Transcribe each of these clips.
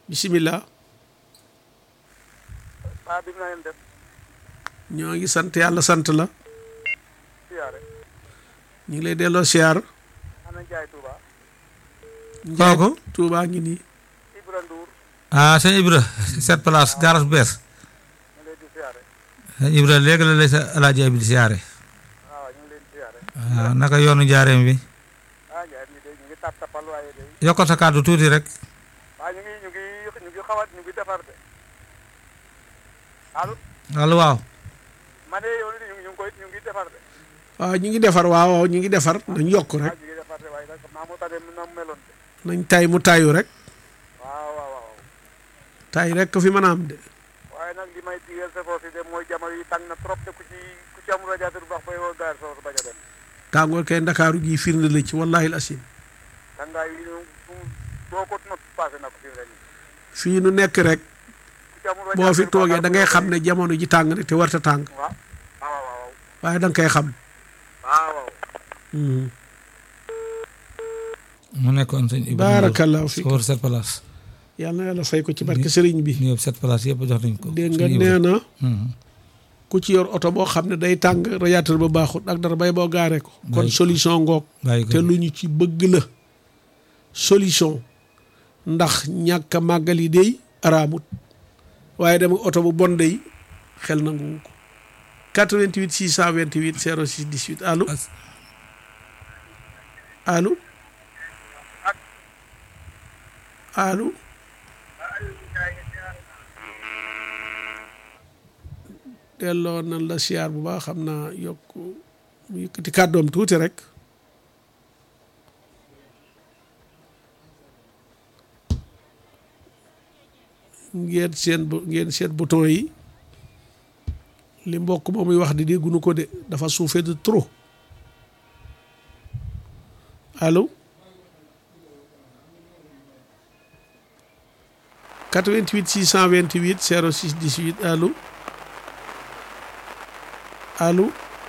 bisimilah ah bi na ngeen def ñoo ngi sant yàlla sant la siyaare ñu ngi lay delloo siyaar ana Njaay Touba Njaay kooku Tuubaa ngi nii Ibra Ndour ah sëñ Ibra sept place garas bu bees ñu leen di siyaare sëñ Ibra léegi la lay sa alaaji abi di siyaare waaw ñu ngi leen di siyaare waaw naka yoonu njaareem bi ah Njaay mi de ñu ngi tap tapal waaye de yokkal sa kàddu tuuti rek waaw ñu ngi ñu ngi ñu ngi xawat ñu ngi defar de allo allo waaw ma ne yow ñu ngi ñu ngi koy ñu ngi defar de waaw ñu ngi defar waaw waaw ñu ngi defar nañ yokk waaw rek ñu ngi defar de waaye nag xam naa moo tax de na mu meloon de nañ tay mu tayu rek waaw waaw waaw tay rek ko fi mën a am de waaye nag li may digal sa foofu de mooy jamono yi tàng na trop de ku ci ku ci amul radiateur bu baax bay woo gaar soo bañ a dem tàngoor kay ndakaaru gii firnde la ci wallahi al asim tàngaay yi ñu boo ko not passé na ko fi mu ne nii fii nu nekk rek ku ci amul boo fi radiateur bu toogee baax da ngay xam ne jamono ji tàng na te warta tàng waaw waaw waaw waaye da nga koy xam waaw waaw Mhm. mu nekkoon sëñ Ibra baarakallahu fi sawar sept place yàlla na yàlla fay ko ci barke sëriñ bi ñu yëpp sept place yëpp jox nañ ko dégg nga sëñ Ibra. nee na Mhm. ku ci yor oto boo xam ne day tàng radiateur ba baaxut ak dara bay boo gaaree ko kon Bàyyi ko. solution ngoog bàyyi ko te lu ñu ci bëgg la solution ndax ñàkk a màggal yi day araamut waaye dama oto bu bon day xel nanguwu ko 88 628 06 18 allo As- allo allo delloo nan la siyaar bu baax xam naa yokk mu yëkkati kàddoom tuuti rek ngeen seen bu ngeen seet bouton yi li mbokk moom muy wax di déggunu ko de dafa suufee de trop allo 88 628 06 18 allo allo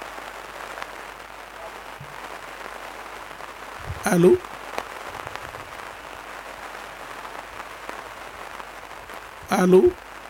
allo allo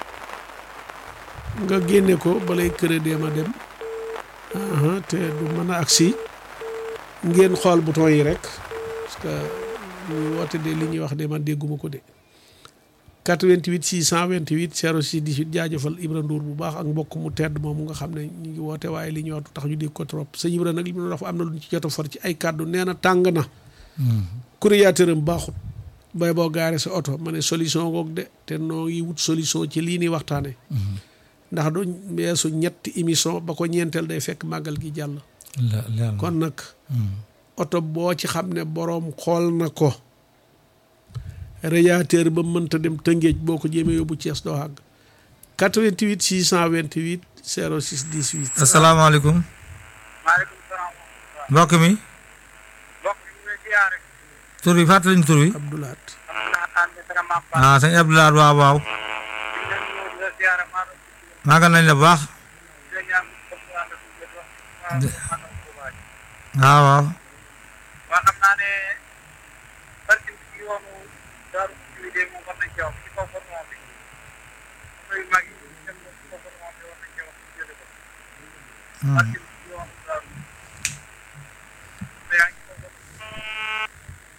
nga génne ko balay crédit ma dem aha te du mën a agsi ngeen xool bouton yi rek parce que ñuy woote de li ñuy wax de man dégguma ko de 88 628 06 18 jaajëfal Ibra Ndour bu baax ak mbokk mu tedd moomu nga xam ne ñu ngi woote waaye li ñuy wax du tax ñu dégg ko trop sëñ Ibra nag li mu doon wax am na lu ñu ci jot a for ci ay kàddu nee na tàng na courrier am baaxut bay boo gaare sa oto ma ne solution goog de te noo ngi wut solution ci lii nii waxtaane ndax du weesu ñetti émission ba ko ñeenteel day fekk màggal gi jàll la leer na. kon nag Mhm. oto boo ci xam ne boroom xool na ko radiateur ba mënta dem tëngéej boo ko jéemee yóbbu Cees doo àgg 88 628 06 18 asalaamaaleykum maaleykum salaam mbokk mi mbokk mi ñu ngi siyaare tur bi fàttaliñ tur bi Abdoulaat alhamdulilah taan bi dara maam Ba ah sëñ Abdoulaye waaw waaw ñu leen ñëw di la siyaare maa doon maagal nañ la bu baax di la ñaan comme ça nga tuddee wax maa doon Touba ji waaw waaw waa xam naa ne parking bi ci yoonu daaru ci de moom war nañ cee wax ci kaw fortement bi oto yu mag yi dem ba ci kaw fortement bi war nañ cee wax ci jële ko parking bi ci yoonu daaru oto yaa ngi kaw fortement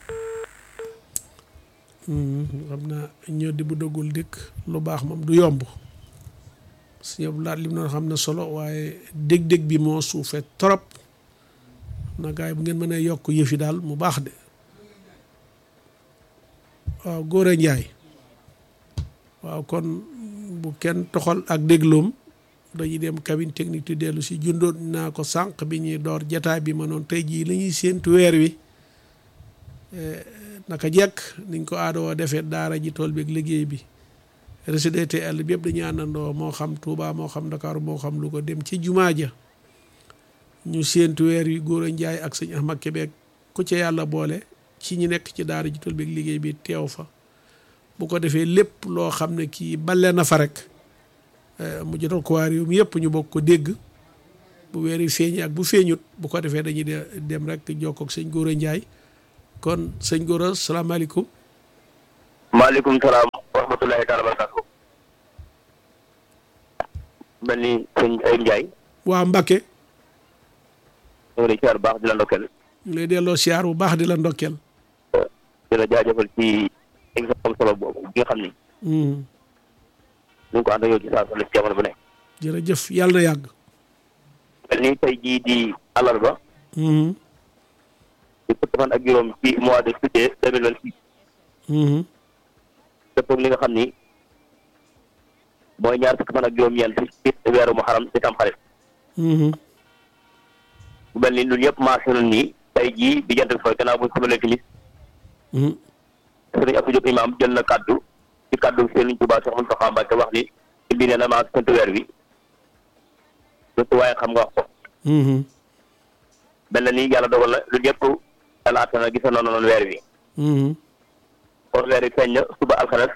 xam naa ñoo di bu dëggul dikk lu baax moom du yomb sëñ Abdoulaat li mu doon xam ne solo waaye dég-dég bi moo suufee trop na gaay bu ngeen mënee yokk yëfi daal mu baax de waaw Góora Njaay waaw kon bu kenn toxal ak dégloom dañuy dem cabine technique ti dellu si jundoon naa ko sànq bi ñuy door jataay bi ma noon tey jii la ñuy séentu weer wi naka jekk niñ ko aadoo defee daara ji tool bi ak liggéey bi RCDTL bi yëpp dañuy àndandoo moo xam Touba moo xam Dakar moo xam Louga dem ci jumaa ja ñu séentu weer wi góor a njaay ak sëñ Ahmad Kébé ku ca yàlla boole ci ñi nekk ci daara ji tool bi ak liggéey bi teew fa bu ko defee lépp loo xam ne kii bale na fa rek mu jotal ko waa réew mi yëpp ñu bokk ko dégg bu weer wi feeñee ak bu feeñut bu ko defee dañuy dem rek jokkoo ak sëñ góor a njaay kon sëñ Gora salaamaaleykum. maaleykum salaam wa rahmatullahi taala barakatu mel ni sëñ Ayib Ndiaye waa Mbacke ñu ngi lay siyaar bu baax di la ndokkeel ñu lay delloo siyaar bu baax di la ndokkeel di la jaajëfal ci émission solo boobu bi nga xam ni Mhm. ñu ngi ko ànd ak yow ci saa su ne ci jamono bu ne jërëjëf yàlla na yàgg mel ni tey jii di àllarba Mhm. di fukki fan ak juróom ci mois de juillet deux mille vingt six Mhm. dëppoo ak li nga xam ni mooy ñaar fukki fan ak juróom-ñeent ci weeru muharram ci tamxarit Mhm. bu mel ni ñun ñëpp marché nañ ni tey jii di jant bi fooy gannaaw bu ñu sëbalee timis Mhm. sëriñ Abdou Diop imam jël na kaddu ci kaddu Sëriñ Tuubaa Cheikh Moustapha Mbacké wax ni ci biir nee na maa sant weer wi surtout waaye xam nga wax ko Mhm. mel na ni yàlla dogal na lu ñëpp yàlla àtte na gisoon na noonu weer wi Mhm. kon weer wi feeñ na suba alxames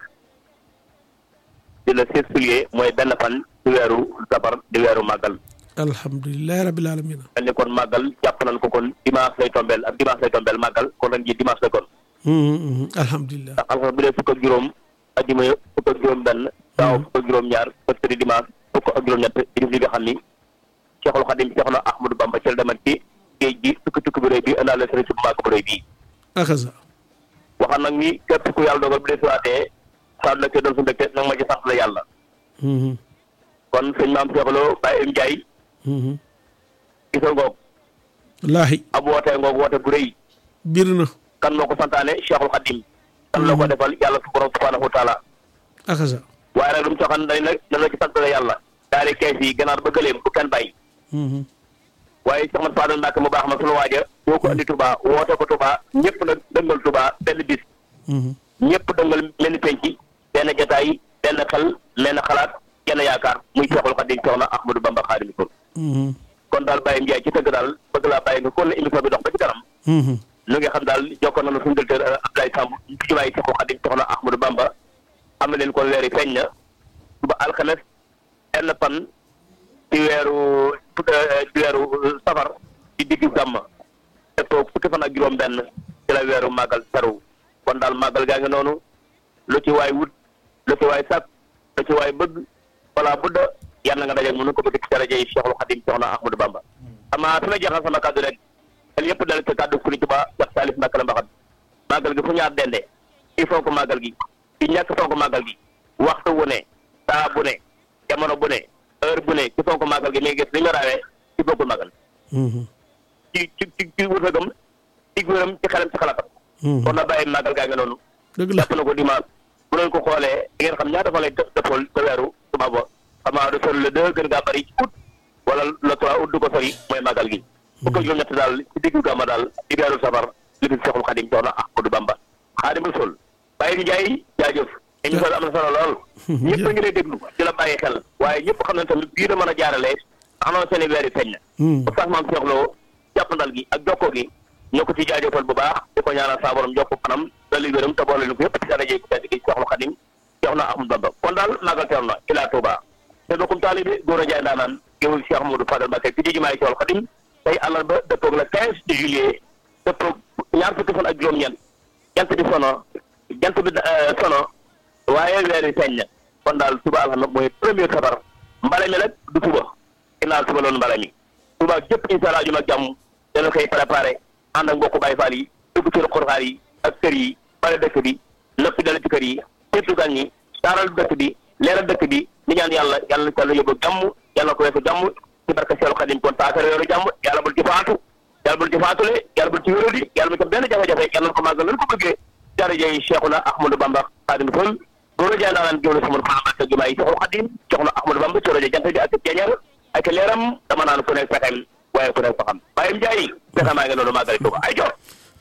di le 6 juillet mooy benn fan ci weeru safar di weeru màggal alhamdulilahi rabbil alamin mel ni kon màggal jàpp nañ ko kon dimanche lay tombeel ak dimanche lay tombeel màggal kon ren ji dimanche la kon Mhm. Mhm. alhamdulilah ndax alxames bu dee fukk ak juróom ajjuma fukk ak juróom benn daaw fukk ak juróom ñaar mercredi dimanche fukk ak juróom ñett di li nga xam ni Cheikhul Khadim Cheikhna Ahmadou Bamba ci la demat ci géej gi tukki tukki bu rëy bi indaale sëriñ si bu màgg bu rëy bii akaza waxaan nag ni képp ku yàlla dogal bu dee siwaatee saa mbégte doon su mbégte nag ma ci sant la yàlla Mhm. kon sëñ maam Cheikh Lo Baye Ndiaye Mhm. gisal ngoog wallaahi ab wootee ngoog woote bu rëy bir na kan moo ko santaane Cheikhul Khadim kan la ko defal yàlla su borom subhanahu wa taala akaza waaye nag lu mu soxan dañ nag dañ la ci sant la yàlla daari kees yi ganaar ba gëleem bu kenn bàyyi Mhm. waaye Cheikh Mat Fadal Mbacke mu baax ma sunu waaja boo ko andi Touba woote ko Touba ñëpp nag dëngal Touba benn bis Mhm. ñëpp dëngal mel ni penc benn jotaay benn xel benn xalaat genn yaakaar muy Cheikhul Khadim Cheikhna Ahmadou Bamba Khadimu Rasul Mhm. kon daal Baye Ndiaye ci tëgg daal bëgg laa bàyyi nga kon la émission bi dox ba ci kanam Mhm. lu nga xam daal jokkoon nañu suñu directeur Abdoulaye Samb ci jumaay Cheikhul Khadim Cheikhna Ahmadou Bamba am na leen kon weer yi feeñ na suba alxames benn fan ci weeru ci weeru safar ci diggu gàmm te toog fukki fan ak juróom benn ci la weeru màggal teru kon daal màggal gaa ngi noonu lu ci waay wut lu ci waay sàkk lu ci waay bëgg wala budda yàlla nga dajeeg mënu ko bëgg ci daraja yi Cheikhul Khadim Cheikhna Ahmadou Bamba amaa fi ma jeexal sama kàddu rek xel yëpp dal ci kàddu Sëriñ Tuubaa Cheikh Salif Mbacké la mbaxat màggal gi fu ñaar dende il faut que màggal gi ci ñàkk fonk màggal gi waxtu wu ne saa bu ne jamono bu ne heure bu ne ci fonk màggal gi mi ngi gis li ñu raawee ci bokkul màggal Mhm. ci ci ci ci wërsëgam ci wéram ci xelam ci xalaatam Mhm. kon na bàyyi màggal gaa ngi noonu dëgg la jàpp na ko dimanche bu leen ko xoolee di ngeen xam ñaata fa lay dë- dëppool sa weeru tubaab ba xam naa du sori le deux gën gaa bëri ci août wala le trois août du ko sori mooy màggal gi fukk ak juróom-ñett daal ci diggu gàmma daal ci weeru safar li fi Seexul Xadim Cheikhna Ahmadou Bamba Xaadimu Rasuul Baye Ndiaye jaajëf émission bi am na solo lool ñëpp a ngi lay déglu di la bàyyi xel waaye ñëpp xam nañ tamit bii la mën a jaarale annoncé ne weer yi feeñ na Mhm. Oustaz Mame Cheikh Lo jàppandal gi ak jokkoo gi ñoo ko ci jaajëfal bu baax di ko ñaanal saa borom jokk kanam dolli wéram te boole ñu ko yëpp ci daraje ku tedd gi Cheikhul Khadim Cheikhna Ahmadou Bamba kon daal màggal teew na ila Touba te bokkum taalibe góor a jaay ndaanaan géwul Cheikh Modou Fadal Mbacké ci jumaay Cheikhul Khadim tey àllarba dëppoog le 15 juillet dëppoog ñaar fukki fan ak juróom-ñeent jant bi sono jant bi eh, sono waaye weer yi feeñ na kon daal suba alxames mooy premier safar mbale mi nag du suba ginnaaw suba loolu mbale mi suba jëpp incha allah juma ak jàmm dana koy préparé ànd ak mbokku Baye Fall yi dugg ci xurxaar yi ak kër yi bale dëkk bi nëpp dale ci kër yi seetu gan ñi taaral dëkk bi leeral dëkk bi di ñaan yàlla yàlla na ko yàlla yóbbu jàmm yàlla na ko weesu jàmm ci barke Seexul Xadim kon taakare yoonu jàmm yàlla bul ci faatu yàlla bul ci faatule yàlla bul ci wéradi yàlla bul ci benn jafe-jafe yàlla na ko màggal nan ko bëggee darajey Cheikhuna Ahmadou Bamba Xaadimu Rasuul boo rajo daanaan géwél sama Fana Mbacké jumaa yi Cheikhul Xadim Cheikhuna Ahmadou Bamba ci rajo jant bi ak jeñal ak leeram dama naan ku nekk pexem waaye ku nekk faxam Baye Ndiaye pexe maa ngi noonu màggali Tuuba ay jox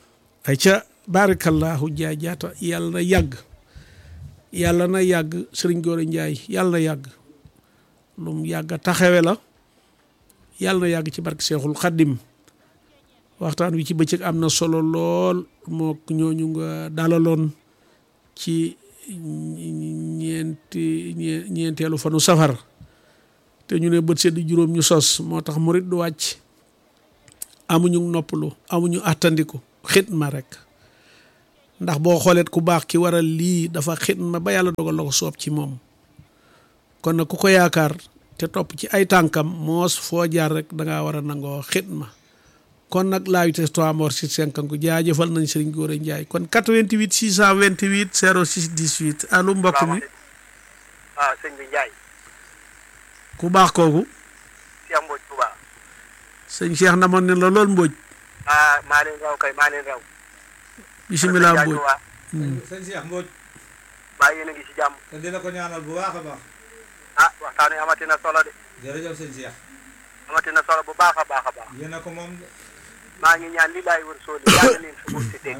ay ca barakallahu jaajaata yàlla na yàgg yàlla na yàgg sëriñ Góora Njaay yàlla na yàgg lu mu yàgg a taxawe la yàlla na yàgg ci barke Seexul Xaddim waxtaan wi ci bëccëg am na solo lool moo ñooñu nga dalaloon ci ñeenti ñee- ñeenteelu fanu safar te ñu ne bët sedd juróom ñu sos moo tax murit du wàcc amuñu noppalu amuñu àttandiku xitma rek ndax boo xooleet ku baax ki waral lii dafa xidma ba yàlla dogal la ko soob ci moom kon nag ku ko yaakaar te topp ci ay tànkam moos foo jaar rek dangaa war a nangoo xidma kon nag la vitesse trois morts sur cinq ko jaajëfal nañ Serigne Gora Ndiaye kon 88 628 06 18 allo mbokk mi waaw sëñ bi Ndiaye ku baax kooku Cheikh Mbodj Touba sëñ Cheikh namoon ne la lool Mbodj ah maa leen raw kay maa leen raw bisimilah Mbodj waa sëñ Cheikh Mbodj baa yéen a ngi ci jàmm te dina ko ñaanal bu baax a baax ah waxtaan wi amati na solo de jërëjëf sëñ Cheikh amati na solo bu baax a baax a baax yéen a ko moom maa ngi ñaan li laay wër sooli yàlla leen fi si dégg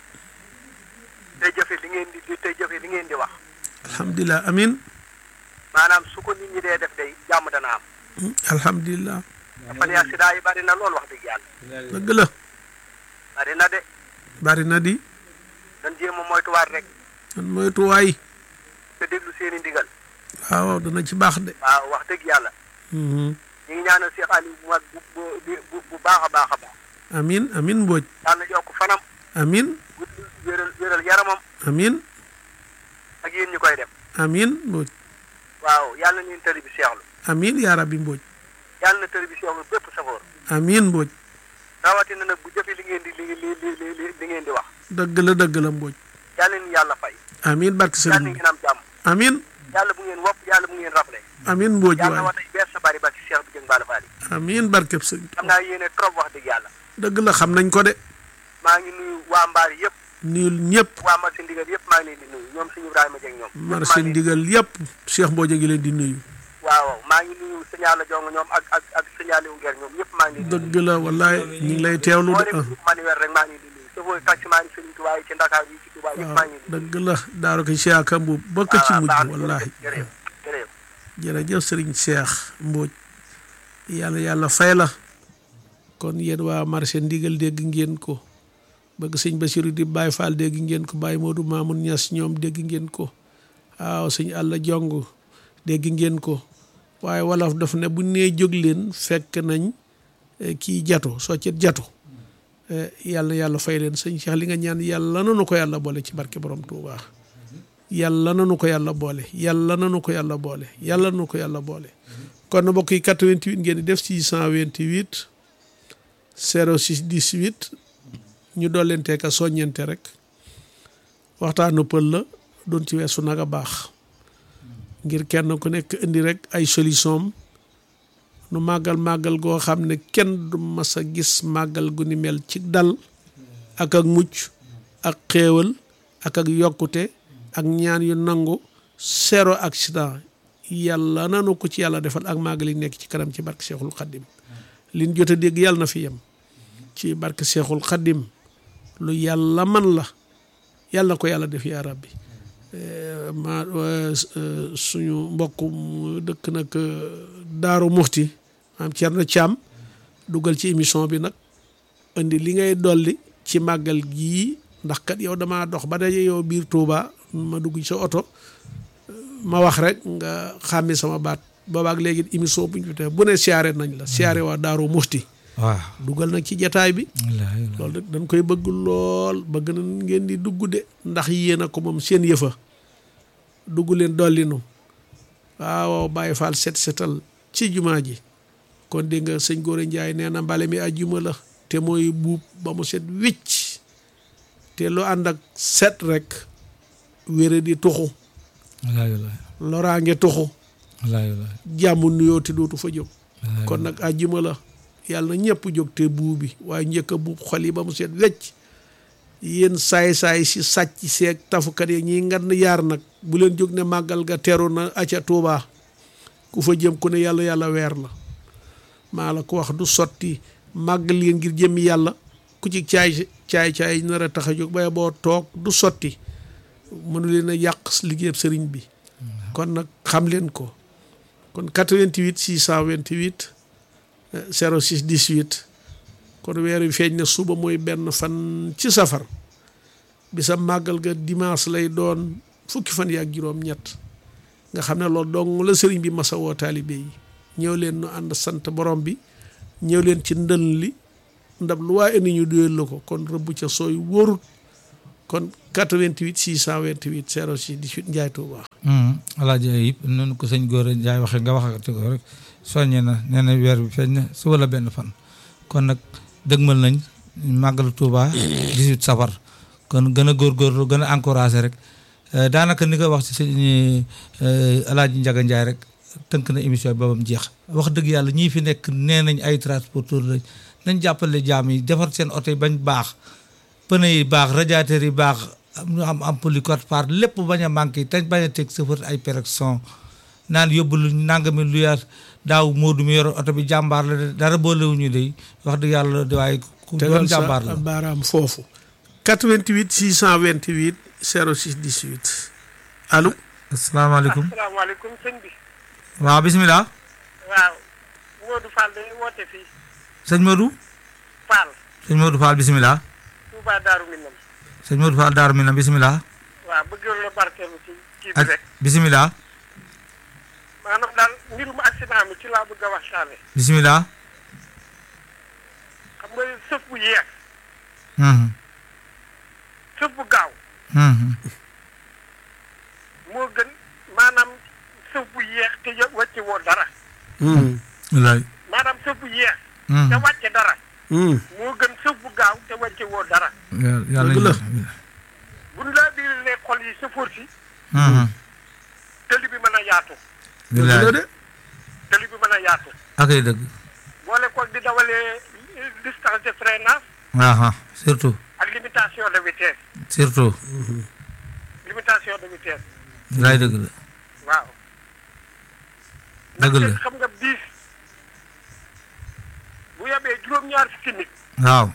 tey jëfe li ngeen di tey jëfe li ngeen di wax alhamdulilah amin maanaam su ko nit ñi dee def day jàmm dana am alhamdulilah fan yi accident yi bari na lool wax dëgg yàlla dëgg la bari na de bari na di dañ jéem a moytuwaat rek man moytuwaay te déglu seen i ndigal waaw dana ci baax de waaw wax dëgg yàlla Mhm. ñu ngi ñaanal Cheikh Aliou bu mag bu bu bu bu baax a baax a baax amin amin Mbodj yàlla yokk fanam amin gudd wéral wéral yaramam amin ak yéen ñu koy def amin Mbodj waaw yàlla na leen tëri bi seexlu amin yaa rabbi Mbodj yàlla na tëri bi seexlu bépp safoor amin Mbodj rawatina nag bu jëfe li ngeen di li li li li li ngeen di wax dëgg la dëgg la Mbodj yàlla ni yàlla fay amin barke yàlla sëriñ bi ngeen am jàmm amin yàlla bu ngeen wopp yàlla bu ngeen rafle amin Mbodj yàlla waay wa tey bees sa bari ba ci Cheikh bi jëng Balla Fall yi amin barke sëriñ xam naa yéene trop wax dëgg yàlla dëgg la xam nañ ko de maa ngi nuyu waa mbaar yëpp nuyul ñëpp waa marché ndigal yëpp maa ngi leen di nuyu ñoom suñu Ibrahima Dieng ñoom ñëpp maa marché ngi leen di- ndigal yëpp Cheikh Mbodj a ngi leen di nuyu waaw maa ngi nuyu signal jong ñoom ak ak ak signal wu ngeer ñoom ñëpp maa ngi leen di nuyu dëgg la wallaay ñu ngi lay teewlu moo de dem manuel rek maa ngi leen di nuyu safooy taximaan yi Sëriñ Tuubaa yi ci Ndakaar yi ci Tuubaa yëpp maa ngi leen di nuyu dëgg la daaro ko Cheikh Kambu bokk ci waaw mujj baax na, wallahi jërëjëf jërëjëf jërëjëf sëriñ Cheikh Mbodj yàlla yàlla fay la kon yéen waa marché ndigal dégg ngeen ko bëgg sëñ Basiru di Baye Fall dégg ngeen ko Baye Modou Mamoun Niass ñoom dégg ngeen ko waaw sëñ Alla Jong dégg ngeen ko waaye wolof daf ne bu nee jóg leen fekk nañ eh, kii jatu soccet jatu eh, yàlla yàlla fay leen sëñ Cheikh li nga ñaan yàlla nanu ko yàlla boole ci barke borom Touba yàlla nanu ko yàlla boole yàlla nanu ko yàlla boole yàlla nanu ko yàlla boole kon na mbokk yi 88 ngeen di def 628 06 18 ñu dollente ka soññente rek waxtaanu pël la doon ci weesu nag a baax ngir kenn ku nekk indi rek ay solution nu màggal màggal goo xam ne kenn du mas a gis màggal gu ni mel ci dal ak ak mucc ak xéewal ak ak yokkute ak ñaan yu nangu zéro accident yàlla nanu ko ci yàlla defal ak màggal yi nekk ci kanam ci barke Seexul Xaddim liñ jot a dégg yàlla na fi yem ci barke Seexul Xaddim lu yàlla man la yàlla na ko yàlla def yaa rabbi Eh, ma eh, suñu mbokk mu dëkk nag eh, Daaru Muxti maam Thierno Thiam dugal ci émission bi nag indi li ngay dolli ci màggal gii ndax kat yow damaa dox ba daje yow biir Touba ma dugg ci sa oto ma wax rek nga xàmmi sama baat boobaak léegi émission bu ñu fi bu ne siyaare nañ la siyaare waa Daaru Muxti waaw dugal nag ci jataay bi wallaahi loolu de dañ koy bëgg lool bëgg na ngeen di dugg de ndax yéen a ko moom seen yëfa dugg leen dolli nu waaw Baye Fall set setal ci jumaa ji kon dégg nga sëñ Gora Ndiaye nee na mbale mi ajjuma la te mooy buub ba mu set wicc te lu ànd ak set rek wére di tuxu wallaahi wallaahi loraange tuxu wallaahi wallaahi jàmm nuyoo te dootu fa jóg wallaahi kon nag àjjuma la yàlla na ñëpp jóg te buubi waaye njëkk a buub xol yi ba mu seet wecc yéen saay-saay si sàcc seeg tafukat yi ñiy ngan yaar nag bu leen jóg ne màggal ga teru na aca Tuuba ku fa jëm ku ne yàlla yàlla weer la maa la ko wax du sotti màggal leen ngir jëmmi yàlla ku ci caay caay caay nar a tax a jóg bay boo toog du sotti mënu leen a yàq liggéeyab sëriñ bi kon nag xam leen ko kon 88 628 06 18 kon weer wi feeñ na suba mooy benn fan ci safar bisa màggal ga dimanche lay doon fukki fan yaak juróom ñett nga xam ne loolu dong la sëriñ bi masa woo taalibe yi ñëw leen nu ànd sant borom bi ñëw leen ci ndël li ndab lu waa indi ñu duyal la ko kon rëbb ca sooy wóorut kon 88 628 06 18 Ndiaye Touba. alaaji Ayib noonu ko sëñ Gora Ndiaye waxee nga waxati ko rek soññe na nee na weer bi feeñ na suba la benn fan kon nag dëgmal nañ màggalu Touba 18 safar kon gën a góorgóorlu gën a encouragé rek daanaka ni nga wax ci sëñ alaaji Ndiaga Ndiaye rek tënk na émission bi babam jeex wax dëgg yàlla ñii fi nekk nee nañ ay transporteur lañ nañ jàppale jaam yi defar seen oto yi bañ baax pneu yi baax radiateur yi baax ñu am ampoule code part lépp bañ a manqué te bañ a teg chauffeur ay pérection naan yóbbu lu nangami lu yaat daaw Modou mi yor oto bi jàmbaar la de dara boolewuñu de wax dëgg yàlla de waaye ku doon tegal jàmbaar sa la baaraam foofu 88 628 06 18 allo asalaamaaleykum asalaamaaleykum sëñ bi waaw bisimilah waaw Modou Fall dañuy woote fii sëñ Modou Fall sëñ Modou Fall bisimilah Touba Daaru Minam sëñ Modou Fall Daaru Minam bisimilah waaw bëggoon la barkeelu ci kii bi ak rek bisimilah maanaam daal mbirum accident mi ci laa bëgg a waxtaane bisimilah xam nga sëf bu yeex Mhm, sëf bu gaaw mhm. moo gën maanaam sëf bu yeex te ya- wàcce woo dara wallaay maanaam sëf bu yeex Mhm. te wàcce dara moo gën sëf bu gaaw te wàcce woo dara yàlla yàlla Dëgg la. nañu- buñ laa biiralee xol yi sëfoor si Mhm. tëli bi mën a yaatu dëgg la wallaay de tëli bi mën a yaatu ak ay dëgg boole ko di dawalee eh, distance de freinage aha surtout ak limitation de vitesse surtout limitation de vitesse wallaay dëgg la waaw Dëgg la. ndaxte xam nga biis bu yebee juróom-ñaar fukki nit waaw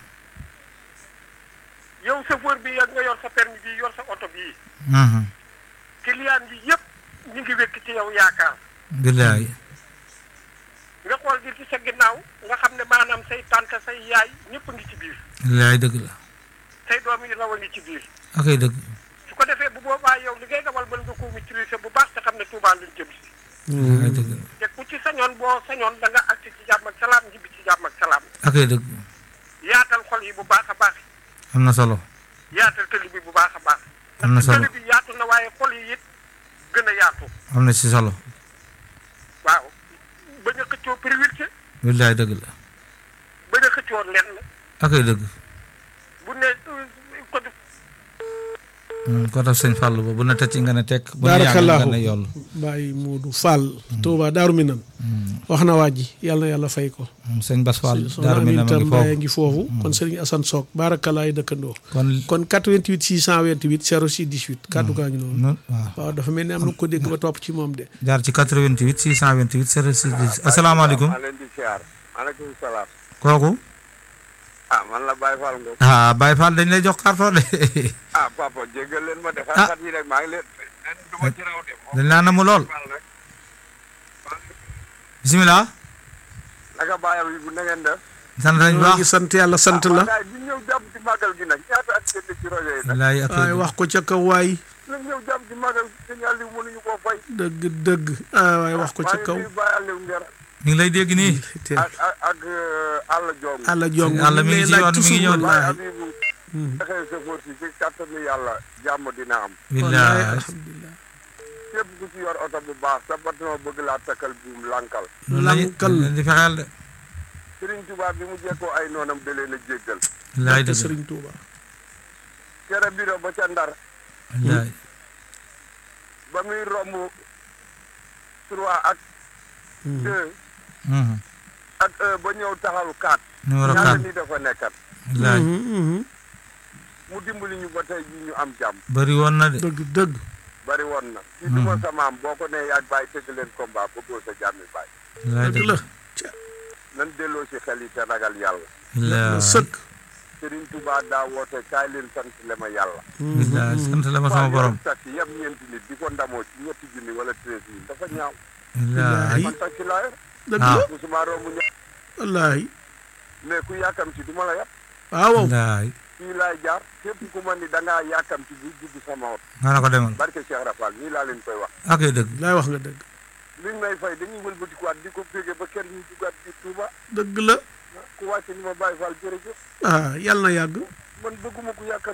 yow chauffeur bi yak nga yor sa permis bi yor sa oto bii Mhm. client yi yëpp ñu ngi wékk ci yow yaakaar billaay nga xool di ci sa ginnaaw nga xam ne maanaam say tante say yaay ñëpp a ngi ci biir billaay dëgg la say doom yi raw a ngi ci biir ak ay dëgg su ko defee bu boobaa yow li ngay dawal mën nga ko maîtriser bu baax te xam ne Touba luñ jëm si ak ay dëgg la te ku ci sañoon boo sañoon da nga agsi ci jàmm ak salaam ñibbi ci jàmm ak salaam ak ay dëgg yaatal xol yi bu baax a baax am na solo yaatal tëli bi bu baax a baax Am na ndax solo. tëli bi yaatu na waaye xol yi it gën a yaatu am na si solo waaw bañ a xëccoo priorité billaay dëgg la bañ a xëccoo lenn ak ay dëgg bu ne ko Hmm, ko tax sëñ Fallou ba bu na tëcc nga ne tekk bu ne yàgg Barakallahu. nga ne yoll Baye Modou Fall Touba Daaru Minam wax na waa ji yàlla na yàlla fay ko Hmm, sëñ Bas Fall soxna daaru mi na ma Aminta ngi Mbaye foofu ngi foofu kon Serigne Assane Sock barakalaay dëkkandoo kon kon 88 628 06 18 kàddu gaa ngi noonu noonu waaw waaw dafa mel ni am na ko dégg ba topp ci moom de jaar ci 88 628 06 10 asalaamaaleykum maa leen di siyaar maaleykum salaam kooku ah man la Baye Fall Ngom ah Baye Fall dañ lay jox carton de ah papa jéggal leen ma de Ah. xat yi rek maa ngi leen leen du ma ci raw de moom dañ laa namu lool Fall rek bisimilah naka baayam yi bu na ngeen def sant nañ ñoo baax ngi sant yàlla sant la waaye bi ñëw jàpp ci màggal gi nag ñaata at ngeen ci rajo yi nag wallaay ak waaye wax ko ca kaw waay la ñëw jàpp ci màggal sëñ Aliou mënuñu koo fay dëgg dëgg ah waaye wax ko ca kaw maa ngi nuyu Baye Aliou Nger ñu ngi lay dégg nii te ak ak ak euh, Alla Diong àlla jong Àlla mi ngi ci yoon mi ngi ñëw. Baye wallaahi Abibou dexee sa fóot si ci kattanu yàlla jàmm dina am wallaahi billaay alhamdulilah képp ku ci yor oto bu baax sa patron bëgg laa takkal buum lànkal loolu lañu lankal leen di fexeel de Serigne Touba bi mu jekkoo ay noonam da leen a jéggal billaay te dëgg Serigne Touba kere biro ba ca ndar billaay ba muy romb trois ak deux Mhm. ak un ba ñëw taxaw quatre numéro ñaata 4 ni dafa nekkat billaay mu dimbali ñu ba tey ji ñu am jàmm bëri woon na de dëgg dëgg bari woon na ci duma sa maam boo ko nee yaag bàyyi tëgg leen combat bëggoo sa jàmmi bàyyi billaay dëgg la dëgg nan delloo si xel yi te ragal yàlla billaay sëkk Serigne Touba daa woote kaay leen sant le ma yàlla billaay sant la ma sama borom taxi yëpp ñeenti nit di ko ndamoo ci ñetti junni wala treize mille dafa ñaaw billaay man taxi laa yor dëgg Ah. la musuma romb ñëpp wallaahi mais ku yàkkam ci du ma la yàpp waaw billaay fii laay jaar képp ku ma ni da ngaa yàkkam ci bu dugg sama oto nga na ko demal barke Cheikh Rafal nii laa leen koy wax ak ay dëgg laay wax nga dëgg liñ may fay dañuy wëlbatikuwaat di ko féege ba kenn ñu duggaat ci Touba dëgg la ku wàcce ni ma Baye Fall jërëjëf ah yàlla na yàgg man bëgguma ku yàkkam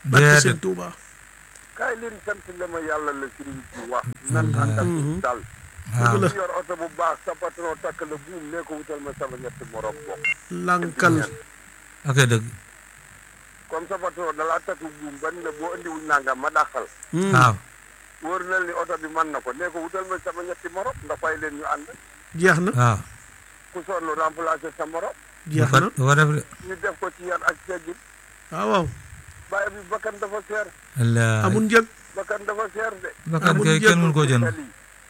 barke sëñ déedéet Touba kaay leen sant la ma yàlla la sëriñ bi wax nan ànd ak Mhm. dal waaw ku yor oto bu baax sa patron takk la buum ne ko wutal ma sama ñetti morom bokk lankal ok dëgg comme sa patron dalaa takk buum ban la boo andiwul nangam ma dàqal Hmm. waaw wóor na ni oto bi mën na ko ne ko wutal ma sama ñetti morom nga fay leen ñu ànd jeex na waaw ku sonn remplacer sa morom du jeex ko na du ko def de ñu def ko ci yar ak teggin waaw waaw bàyyi bi bakkan dafa seer wallaahi amul njëg bakkan dafa seer de bakkan amul kay njëg kenn mënu koo jënd xel yi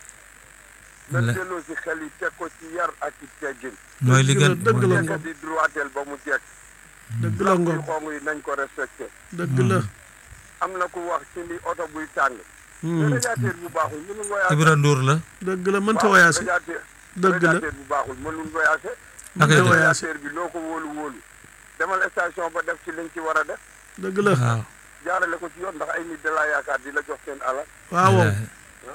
nan La- delloo si xel yi teg ko ci yar ak ci teggin mooy li gën dëgg la mooy li Ngom. nekk di droitel ba mu jekk dëgg la yu ngom xong yi nañ ko respecté dëgg la am na ku wax ci li oto buy tàng Hmm. radiateur bu baaxul mënul voyagé Ibra Ndour la dëgg la mënta voyagé radiateur dëgg la radiateur bu baaxul mënul voyagé ak mënta dëgg. voyagé radiateur bi loo ko wóolu wóolu demal station ba def ci liñ ci war a def dëgg la waaw jaarale ko ci yoon ndax ay nit da laa yaakaar di la jox seen alal waaw waaw wallaahi.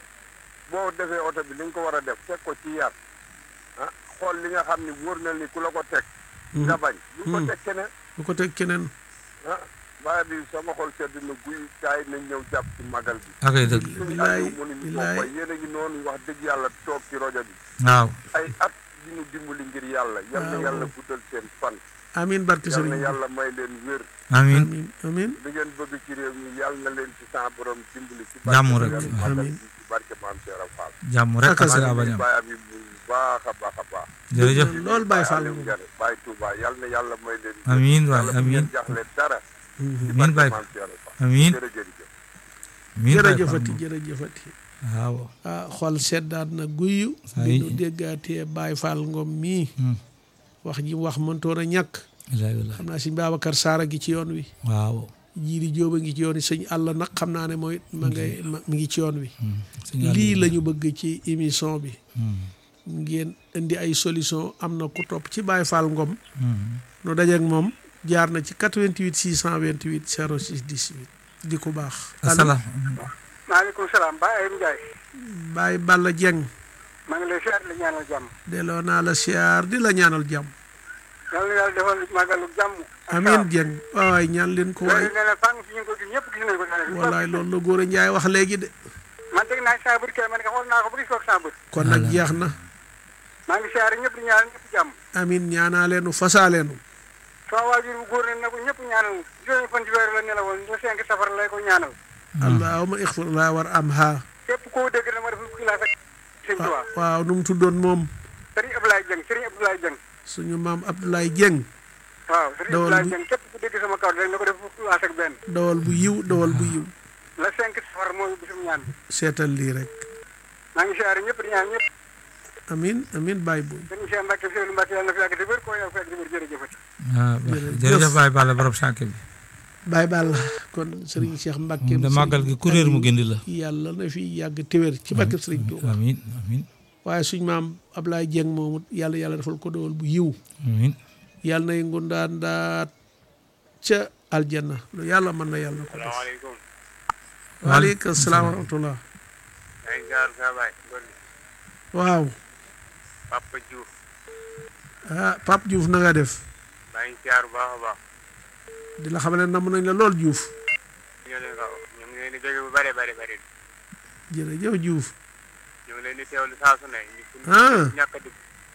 boo defee oto bi liñ ko war a def teg ko ci yar ah xool li nga xam ni wóor na ni ku la ko teg nga bañ bu ko Hmm. teg keneen bu ko teg keneen ah baa bi sama xol sedd na guy kaay nañ ñëw jàpp ci magal bi ak dëgg suñu bilaay àndiw mënuñu ko bilaay fay yéen a ngi noonu wax dëgg yàlla toog ci rajo bi waaw ay at di ñu dimbali ngir yàlla yal na Waaw. yàlla guddal seen fan amin barke yal na sëriñ bi yàlla may leen wér amiin amin amin li ngeen bëgg ci réew mi yal na leen ci sa borom dimbali ci Jàmm rek. weeru magal Amiin. bi ci barke maam Cheikh Fall jàmm rek Ak ak sa sira maa bañ ngi am bàyyi abi bu baax a baax a baax jërëjëf lool Baye Fall Aliou Ngare Baye Touba yal na yàlla may leen wér. amiin waay yàlla bu amiin ngeen jaxle dara ci amiin barke Baye maam Cheikh Fall amiin jërëjëf amiin Baye Fall jërëjëfati jërëjëfati waaw ah xol seddaat na guyu Ay. bi nu déggaatee Baye Fall Ngom mii Hmm. wax ji mu wax mëntoon a ñàkk wallaahi wallaahi xam naa sëñ Babacar Saara gi ci yoon wi waaw jiiri jóoba ngi ci yoon wi sëñ àll nag xam naa ne mooy ma ngay ma mi ngi ci yoon wi Hmm. Sëñ Aliou. lii la ñu bëgg ci émission bi Hmm. ngeen indi ay solution am na ku topp ci Baye Fall Ngom Hmm. nu dajeek moom jaar na ci 88 628 06 18 di ko baax allo asalaam maaleykum salaam Baye Ayib Ndiaye Baye Balla Dieng maa ngi lay siyaar la ñaanal jàmm delloo naa la siyaar di la ñaanal jàmm yal na yàlla defal màggalu jàmm ak amiin salaam. Dieng waay ñaan leen ko waay loolu nee na fànn fi ñu ko gis ñëpp gis nañ ko daanaka. wallaay loolu la góor a njaay wax léegi de man teg naa saa bët kay man nga xool naa ko ba gis ko ak saa bët kon nag Voilà. jeex na maa ngi siyaare ñëpp di ñaanal ñëpp jàmm amiin ñaanaaleenu fasaaleenu sama waajur bu góor ne na ko ñëpp ñaanal juróomi fan ci weer la nelawoon ñu cinq safar lay ko ñaanal allahuma ixfir laa war am ha képp koo dégg na ma def lu xilaaf ak sëñ Tuubaa waaw nu mu tuddoon moom Serigne Abdoulaye Dieng Serigne Abdoulaye Dieng suñu maam Abdoulaye Dieng waaw Serigne Dawal Abdoulaye bu- Dieng képp ku dégg sama kaw rek na ko def lu xilaaf ak benn dawal bu yiw dawal bu yiw la cinq safar mooy bisum ñaan bi seetal lii rek maa ngi siyaare ñëpp di ñaan ñëpp amiin amiin Baye Boy sëñ Cheikh Mbacke Seydou Mbacke yàlla na fi yàgg te wér koo yow fekk di wér jërëjëfati waaw jërëjëf Baye Balla borom sànq bi Baye Balla kon Serigne Cheikh Mbacke da màggal gi kuréer mu gindi la yàlla na fi yàgg téwér ci barke Serigne Touba amiin amiin waaye suñ maam Abdoulaye Dieng moomu yàlla yàlla defal ko dawal bu yiw amiin yàlla nay ngundaan daat ca aljanna lu yàlla mën na yàlla na ko def salaamaaleykum waaleykum salaam wa rahmatullah maa ngi jaar sa baay Ngorli waaw Papa Diouf ah Pape Diouf na nga def maa ngi jaar bu baax a baax di la xam ne namm nañ la lool Diouf ñu ngi leen ko ñu ngi leen di dégg bu bare bare bare jërëjëf Diouf ñu ngi leen di teewlu saa su ne ñu Ah. ñàkk a dugg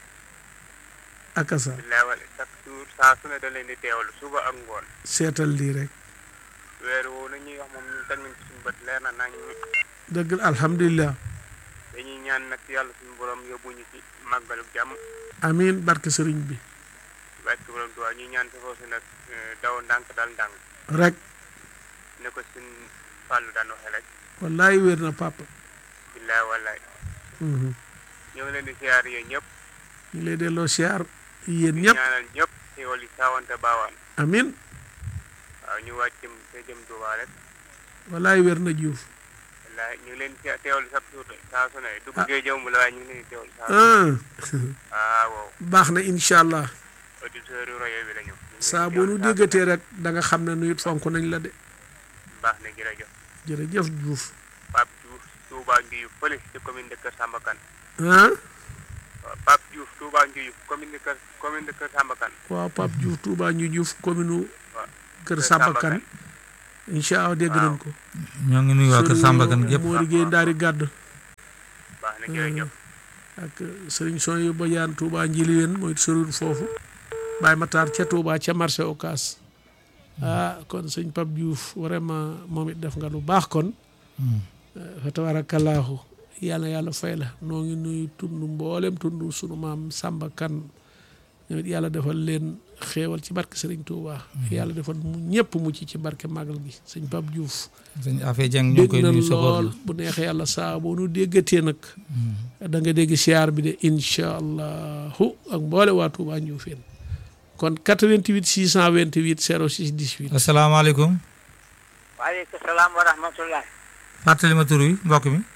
akasa billaay wala chaque jour saa su ne da leen di teewlu suba ak ngoon seetal lii rek weer woowu la ñuy wax moom ñu teg nañ ci suñu bët leer na nañ dëgg la alhamdulilah dañuy ñaan nag yàlla suñu borom yóbbuñu ci màggalu jàmm amiin barke sëriñ bi barke borom Tuubaa ñuy ñaan safoo si nag eh, daw ndànk dal ndànk rek ne ko suñ fàllu daan waxee rek wallaay wér na papa billaay wallaay Mhm. ñu ngi leen di siyaar yéen ñëpp ñu ngi lay delloo siyaar yéen di ñëpp ñaanal ñëpp xéwal yi saawante baawaan amiin waaw ñu wàcc jëm te jëm Tuubaa rek wallaay wér na Diouf wallaay ñu ngi leen di teewlu sax suur saa su ne dugg gee jëmb la waaye ñu ngi leen di teewlu saa su ah ah waaw baax na incha allah auditeurs yu rajo bi la ñu. ñu ngi leen di saa boo teewlu nu saa su ne. déggatee rek da nga xam ne nu it fonk nañ la de baax na jërëjëf jërëjëf Diouf Pape Diouf Touba Ndiou fële ci commune de Kër Samba Kane ah waaw Pape Diouf Touba Ndiou commune de Kër commune de Kër Samba Kane waaw Pape Diouf Touba ñu Diouf commune waaw Kër Kër Samba Samba Kane incha allah dégg nañ ko ñoo ngi nuyu waa kër Samba Kane gépp moo liggéey ndaari gàdd baax na jërëjëf ak sëriñ son yu ba yaan Touba njili leen mooy sorul foofu Baye Matar ca Touba ca marché Ocass ah kon sëñ Pape Diouf vraiment moom it def nga lu baax kon fa tabarakallahu yàlla yàlla fay la noo ngi nuyu tund mboolem tund sunu maam Samba Kane ñoom it yàlla defal leen xéewal ci barke Sëriñ Touba yàlla defal mu ñëpp mucc ci barke màggal gi sëñ Pape Diouf sëñ Afee Jeng ñu ngi dégg koy na nuyu safoor lool bu neexee yàlla saa boo nu déggatee nag da nga dégg siyaar bi de incha allahu ak mboole waa Touba Ndioufène kon 88 628 06 18 asalaamaaleykum waaleykum salaam wa rahmatullah fàttali ma tur wi mbokk mi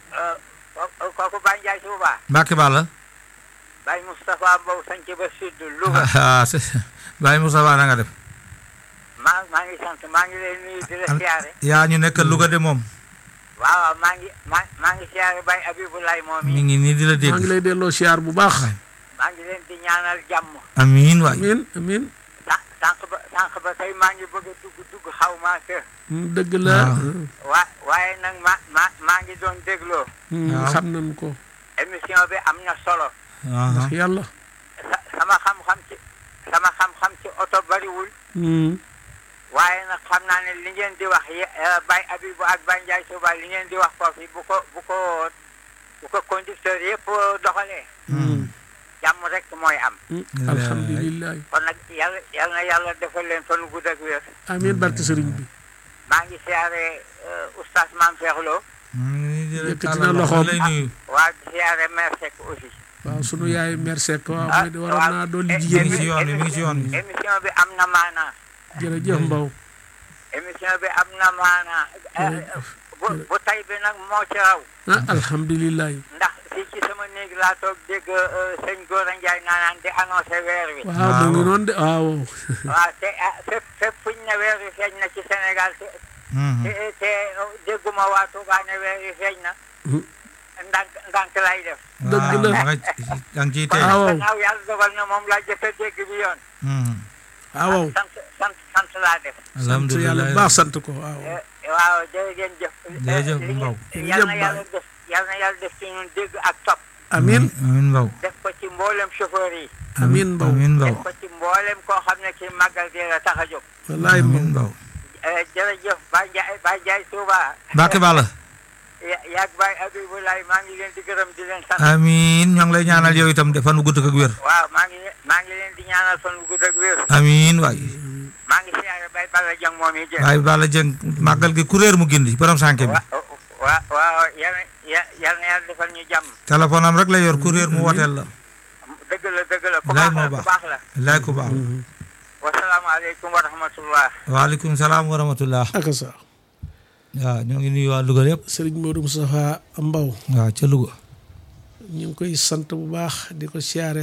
kooku Baye Ndiaye Touba Mbacke Balla Baye Moustapha Mbow sanc ba sud Louga ah c'est- Baye Moussa Ba na nga def maa maa ngi sant maa ngi lay nuyu di la siyaare yaa ñu nekk Louga de moom waaw waaw maa ngi maa maa ngi siyaare Baye Abibulaay moom mi yi ngi nii di la maa ngi dégg lay delloo siyaar bu baax maa ngi leen di ñaanal jàmm amiin waay amin amin sànq sànq ba sànq ba tey maa ngi bëgg a dugg dugg xaw maa kër Mm, dëgg la waaw. waa waaye nag ma ma maa ngi doon dégloo Mm, waaw. xam nañ ko émission bi am na solo aha ndax yàlla sa sama xam-xam ci sama xam-xam ci oto bariwul Mm, waaye nag xam naa ne li ngeen di wax ye- eh, Baye Abibu ak Baye Ndiaye Touba li ngeen di wax foofu bu ko bu ko bu ko conducteur yëpp doxalee mm, jàmm rek mooy am mm, alhamdulilah kon nag yàlla yal na yàlla defal leen fan gudd ak wér amin barke sëriñ bi maa ngi siyaare eh, oustaz Mame Cheikh Lo Yëkkati na loxoom. lay nuyu waa di siyaare mère Seck aussi waaw sunu yaay merci waaw Ah, mooy de waroon waaw. naa dolli Eh, jigéen mi ngi ñi ci yoon bi mi ngi ci yoon bi émission bi am na maanaa jërëjëf Mbow émission bi am na maanaa Eh, bu bu tay bi nag moo ci raw ah alhamdulilah ndax fii ci sama néeg laa toog dégg eh, sëñ Gora Ndiaye naanaan di annoncé weer wi waaw mu ngi noonu de waaw waaw te ah fépp fépp fuñ ne weer wi feeñ na ci Sénégal te te te dégguma waa Touba ne weer wi feeñ na Mhm. ndànk ndànk lay def Dëgg la. da nga da nga ciy tey Ah, waaw. gannaaw yàlla dogal na moom laa jëkk a dégg bi yoon waaw sant sant sant laa def sant yàlla bu baax sant ko waaw Eh, waaw jërë ngeen jëf Jërëjëf, li Mbow. ngeen- yal na Jërëjëf, yàlla def yal na yàlla def ci ñun dégg ak topp amin amiin Mbow def ko ci mboolem chauffeur yi amin Mbow amiin Mbow def ko ci mboolem koo xam ne ci màggal gi la tax a jóg wallaay amiin Mbow Mbow Eh, jërëjëf Baye Ndiaye Baye Ndiaye Touba Mbacke Balla ya yaag Baye Abibulaay maa ngi leen di gërëm di leen sant amiin ñoo ngi lay ñaanal yow itam defan wu gudd ak wér waaw maa ngi maa ngi leen di ñaanal fan bu gudd ak wér amiin waay maa ngi siyaare Baye Balla Dieng moom yi jël waaye Balla Dieng màggal gi kuréer mu gindi borom sànke bi wa wa waaw yal na ya- yal na yàlla defal ñu jàmm téléphone am rek la yor kuréer mu woteel la dëgg la dëgg la ku Laay baax moo la ku baax. baax la laay ku baax wasalaamaaleykum wa rahmatullah waaleykum salaam wa rahmatullah aka sa waaw ñoo ngi nuyu waa Louga yëpp sëriñ Modou Moustapha Mbow waaw ca Louga ñu ngi koy sant bu baax di ko siyaare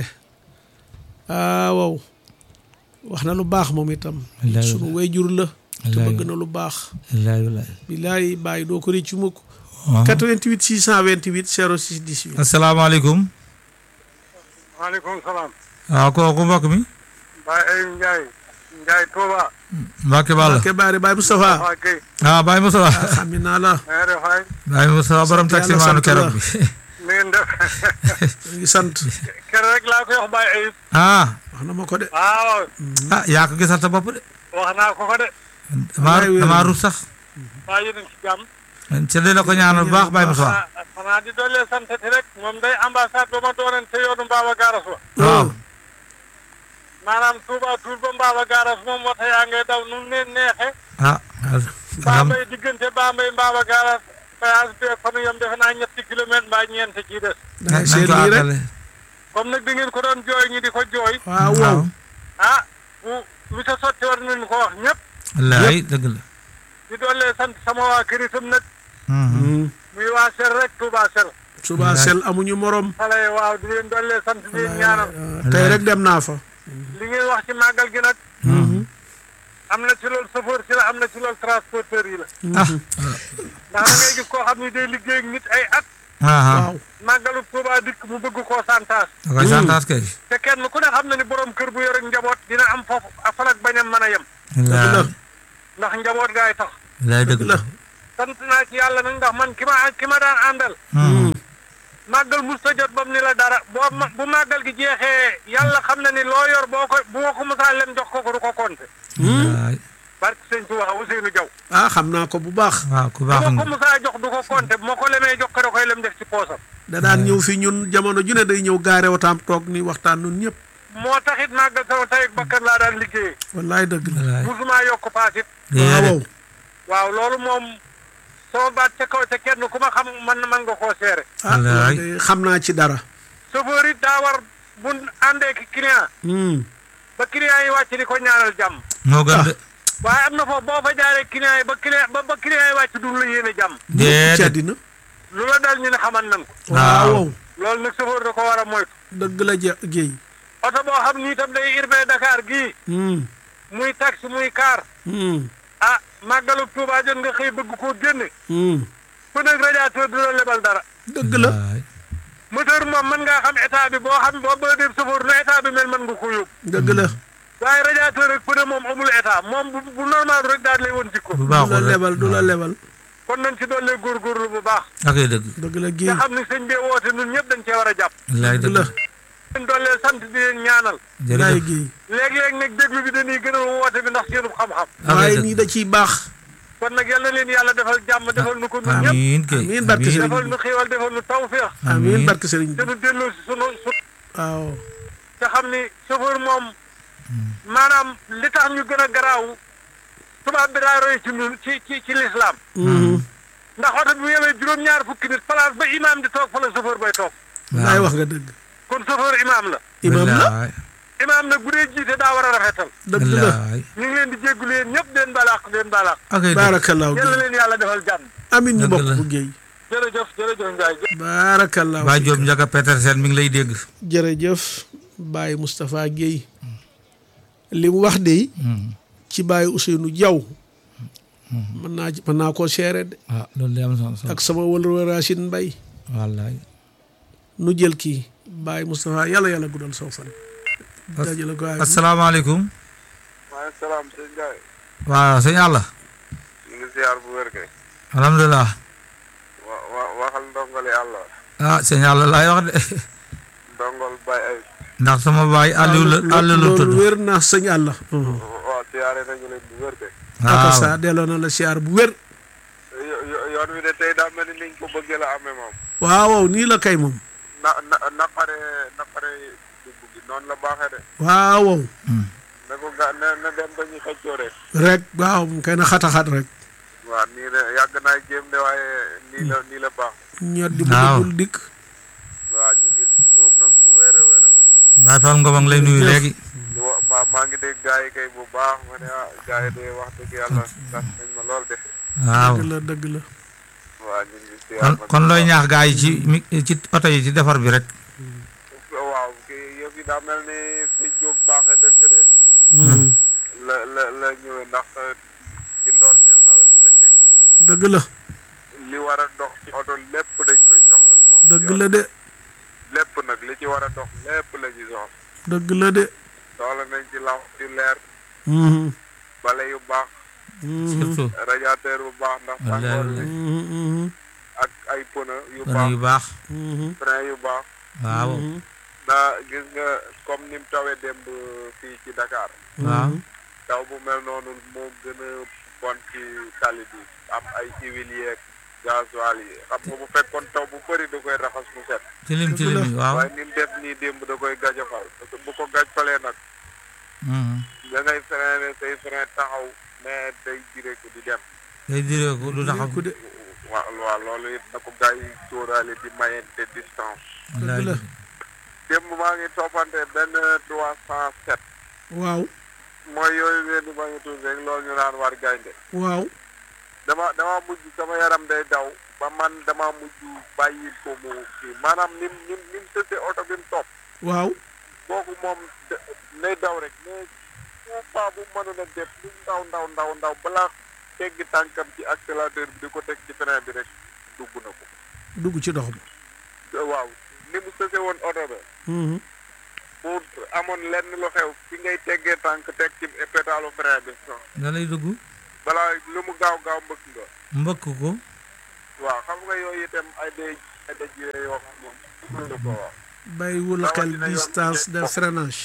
ah waaw wax na lu baax moom itam Wallaay, sunu wayjur la te Wallaay. bëgg na lu baax wallaay wallaay bilaay bàyyi doo ko réccu mukk waaw 88 628 06 18 asalaamaaleykum maaleykum salaam. waaw kooku mbokk mi Baye Ayib Ndiaye. Ndiaye Touba. Mbacke Balla ke baari Baye Moustapha waa Guèye. ah Baye Moussa xam naa la na nga def waay. Baye Moussa borom Sant taxi yàlla, maanu sant keroog la. bi ni ngeen def. ñu ngi sant keroog rek laa koy wax Baye Ayib. ah wax na ma ko de waaw ah yaa ko gisal sa bopp de wax naa ko ko de. damaa Wallaay wér damaa na. rus sax waa yéen a ngi ci jàmm. ca di la ko ñaanal bu baax Baye Moussa ah xanaa di dollee santati rek moom day ambassade ba ma doonan te yoonu Mbaba Garas wa. waaw maanaam Touba Toul ba Mbaba Garas moom wata yaa ngay daw nu mu leen neexe ah Bambey diggante Bambey Mbaba Garas péage bi fa nu yem defe naa ñetti kilomètre mbaa ñeent ci des. dangay nañ seet ko lii rek àggale comme nag da ngeen ko doon jooy ñi di ko jooy. waaw waaw ah bu lu sa sotti war nañu ko wax ñëpp. wallaay dëgg la di dollee sant sama waa kër itam nag Mhm. Mm. muy waa Ser rek Touba Ser. suba sel amuñu morom xale yi waaw di leen dollee sant di leen ñaanal. Ah, tey rek dem naa fa li ngeen wax ci màggal gi nag. am na ci loolu chauffeur si la am na ci loolu transporteur yi la. ah ndax da ngay gis koo xam ni day liggéey ak nit ay at. ah waaw màggalu Touba dikk mu bëgg koo santaas. da koy santaat kay te kenn ku ne xam na ni borom kër bu yor ak njaboot dina am foofu a fan ak bañam mën a yem. wallaay ndax njaboot gaay tax laay dëgg la sant naa ci yàlla nag ndax man ki ma ki ma daan àndal màggal musta jot bam ni la dara boo ma bu màggal gi jeexee yàlla xam na ni loo yor boo ko bu ma ko musaa lem jox ko ko du ko compter waay barke sëñ Tuubaa Ousseynou Diaw ah xam naa ko bu baax waaw ku bu baax ma ko nga musaa jox du ko compter bu ma ko lemee jox ko da koy lem def ci poosam da daan ñëw fi ñun jamono ju ne day ñëw gaare wataam toog ni waxtaan nun ñëpp moo taxit màggal sama tey ak bakkan laa daan liggéeyee wallaay dëgg la wallaay musumaa yokk paasit waaw déedéet waaw loolu moom sama baat ca kaw te kenn ku ma xam man man nga koo seere ah Wallaay. loolu de xam naa ci dara chauffeur it daa war bu àndee ki client Hmm. ba client yi wàcc di ko ñaanal jàmm moo gën de waaye am na foofu boo fa jaaree client yi ba client ba ba client yi wàcc du la yéene jàmm ci déedéet àddina lu la dal ñu ne xaman nan ko Waaw. waaw loolu nag chauffeur da ko war a moytu dëgg la je géey oto boo xam ni itam day urbain Dakar gii Hmm. muy taxi muy car Hmm. ah màggalu Tuubaa jot nga xëy bëgg koo génne Hmm. ku nekk radiateur du la lebal dara dëgg la waay moteur moom mën ngaa xam état bi boo xam boo bëgg dem chauffeur nu état bi mel mën nga ko yóbbu dëgg la waaye radiateur rek pneu moom amul état moom bu bu normal rek daal lay woon jikko bu du la baaxul rek lebal du la lebal kon nañ ci doole góorgóorlu bu baax ak ay dëgg dëgg la nga géey xam ni sëñ bi woote ñun ñëpp dañ cee war a jàpp laay dëgg dëgg la leen doole sant di leen ñaanal laay jërëjëf géey léeg-léeg nag déglu bi dañuy gën a woote bi ndax seenu xam-xam ak ay waaye dëgg nii da ciy baax kon nag yal na leen yàlla defal jàmm defal nu ko ñun ñëpp amiin kay amiin barke amiin. Sëriñ defal nu xéewal defal nu tawféex amiin barke sëriñ te bi nu delloo si sunu su waaw te xam ni chauffeur moom maanaam li tax ñu gën a garaaw tubaab bi daa roy ci ñun ci ci ci lislaam Hmm. ndax oto bi bu yemee juróom-ñaar fukki nit place ba imaam di toog fa la chauffeur bay toog laay wax nga dëgg kon chauffeur imaam la imam la wallaay imaam nag bu dee jiite daa war a rafetal dëgg la wallaay ñu ngi leen di jéggulu yéen ñëpp den balaax den balaax ak ay dëgg baarakallaahu yàlla géey leen yàlla defal jàmm amin ñu Dëgg bokk la. bu géey jërëjëf jërëjëf Ndiaye baarakallaahu Ba Diop Ndiaga Petersen mi ngi lay dégg jërëjëf Baye Moustapha Guèye li mu wax de ci Baye Ousseynou Diaw mën naa ci mën naa koo seere de waaw loolu de am na solo ak sama wëlër Racine Mbaye wallaay nu jël kii Baye Moustapha yàlla yàlla guddal soo fan dajale ko ay asalaamaaleykum maaleykum salaam sëñ Ndiaye waaw sëñ Alla ñu ngi ziar bu wér kay alhamdulilah wa wa waxal ndongole yàlla ah sëñ Alla laay wax de ndongol bay ay ndax sama baay Aliou la Aliou la tudd loolu wér na sëñ àlla waaw siyaare nañu leen bu wér kay aka waaw sa delloo na la siyaar bu wér yo- yo- yoon wi de tey daa mel ni niñ ko bëggee la amee moom waaw waaw nii la kay moom na na naqare naqare dugg gi noonu la baaxee de waaw waaw na ko ga na na dem ba ñu xëccoo rek rek waaw mu kay na xataxat rek waaw nii la yàgg naa jéem de waaye nii la nii la baax ñot di bu Waaw. dul dikk waaw ñu ngi tuub nag bu wér a wér a wér Baay Fall Ngom a ngi lay nuyu léegi di wa maa maa ngi dégg gars yi kay bu baax ma ne ah gars yi de wax dëgg yàlla sax nañ ma lool de waaw dëgg la dëgg la waaw ñu ngi siyaar kon nag kon looy ñaax gaa yi ci mi- ci oto yi ci defar bi rek waaw kii yëf yi daa mel ni fi jóg baaxee dëgg de la la la ñëwee ndax ci ndorteel nawet bi lañ nekk dëgg la li war a dox ci oto lépp dañ koy soxla moom dëgg la de lépp nag li ci war a dox lépp la ñuy soxla dëgg la de soxla nañ ci lamp yu leer Mhm. bale yu baax Mhm. surtout radiateur bu baax ndax Wallaay, tàngoor bi Mhm. ak ay pneu yu kon baax yu baax Mhm. frein yu baax waaw ndax gis nga comme ni mu tawee démb fii ci Dakar waaw taw bu mel noonu moo gën a bon ci tali bi am ay huile yeeg gasoil yi xam nga bu fekkoon taw bu bëri da koy raxas mu set tilim tilim yi waaw waaye ni mu def nii démb da koy gajafal parce que bu ko gajfalee nag Mhm. da ngay freiné say frein taxaw mais day jireeku di dem day diree ko du taxaw ku de waaw waaw loolu it na ko gars yi sóoraale di mayente distance wallaay la. démb maa ngi toppante benn trois cent sept waaw mooy yooyu ngeen di bañ a tudd rek loolu ñu naan war gaynde waaw dama dama mujj sama yaram day daw ba man dama mujj bàyyi ko mu kii maanaam nim nim nim tëddee oto bi mu topp waaw kooku moom de- nay daw rek mais tout pas bu mënoon a def lu ndaw ndaw ndaw ndaw balaa teggi tànkam ci accélérateur bi di ko teg ci frein bi rek dugg na ko dugg ci dox bi waaw ni mu sëse woon oto ba Mhm. bu amoon lenn lu xew fi ngay teggee tànk teg ci pédalu frein bi da lay dugg balaa lu mu gaaw gaaw mbëkk nga mbëkk ko waaw xam nga yooyu itam ay day ay daj yoo xam moom mën na ko wax bàyyiwul xel Rawatina yoon distance bi de ngeen freinage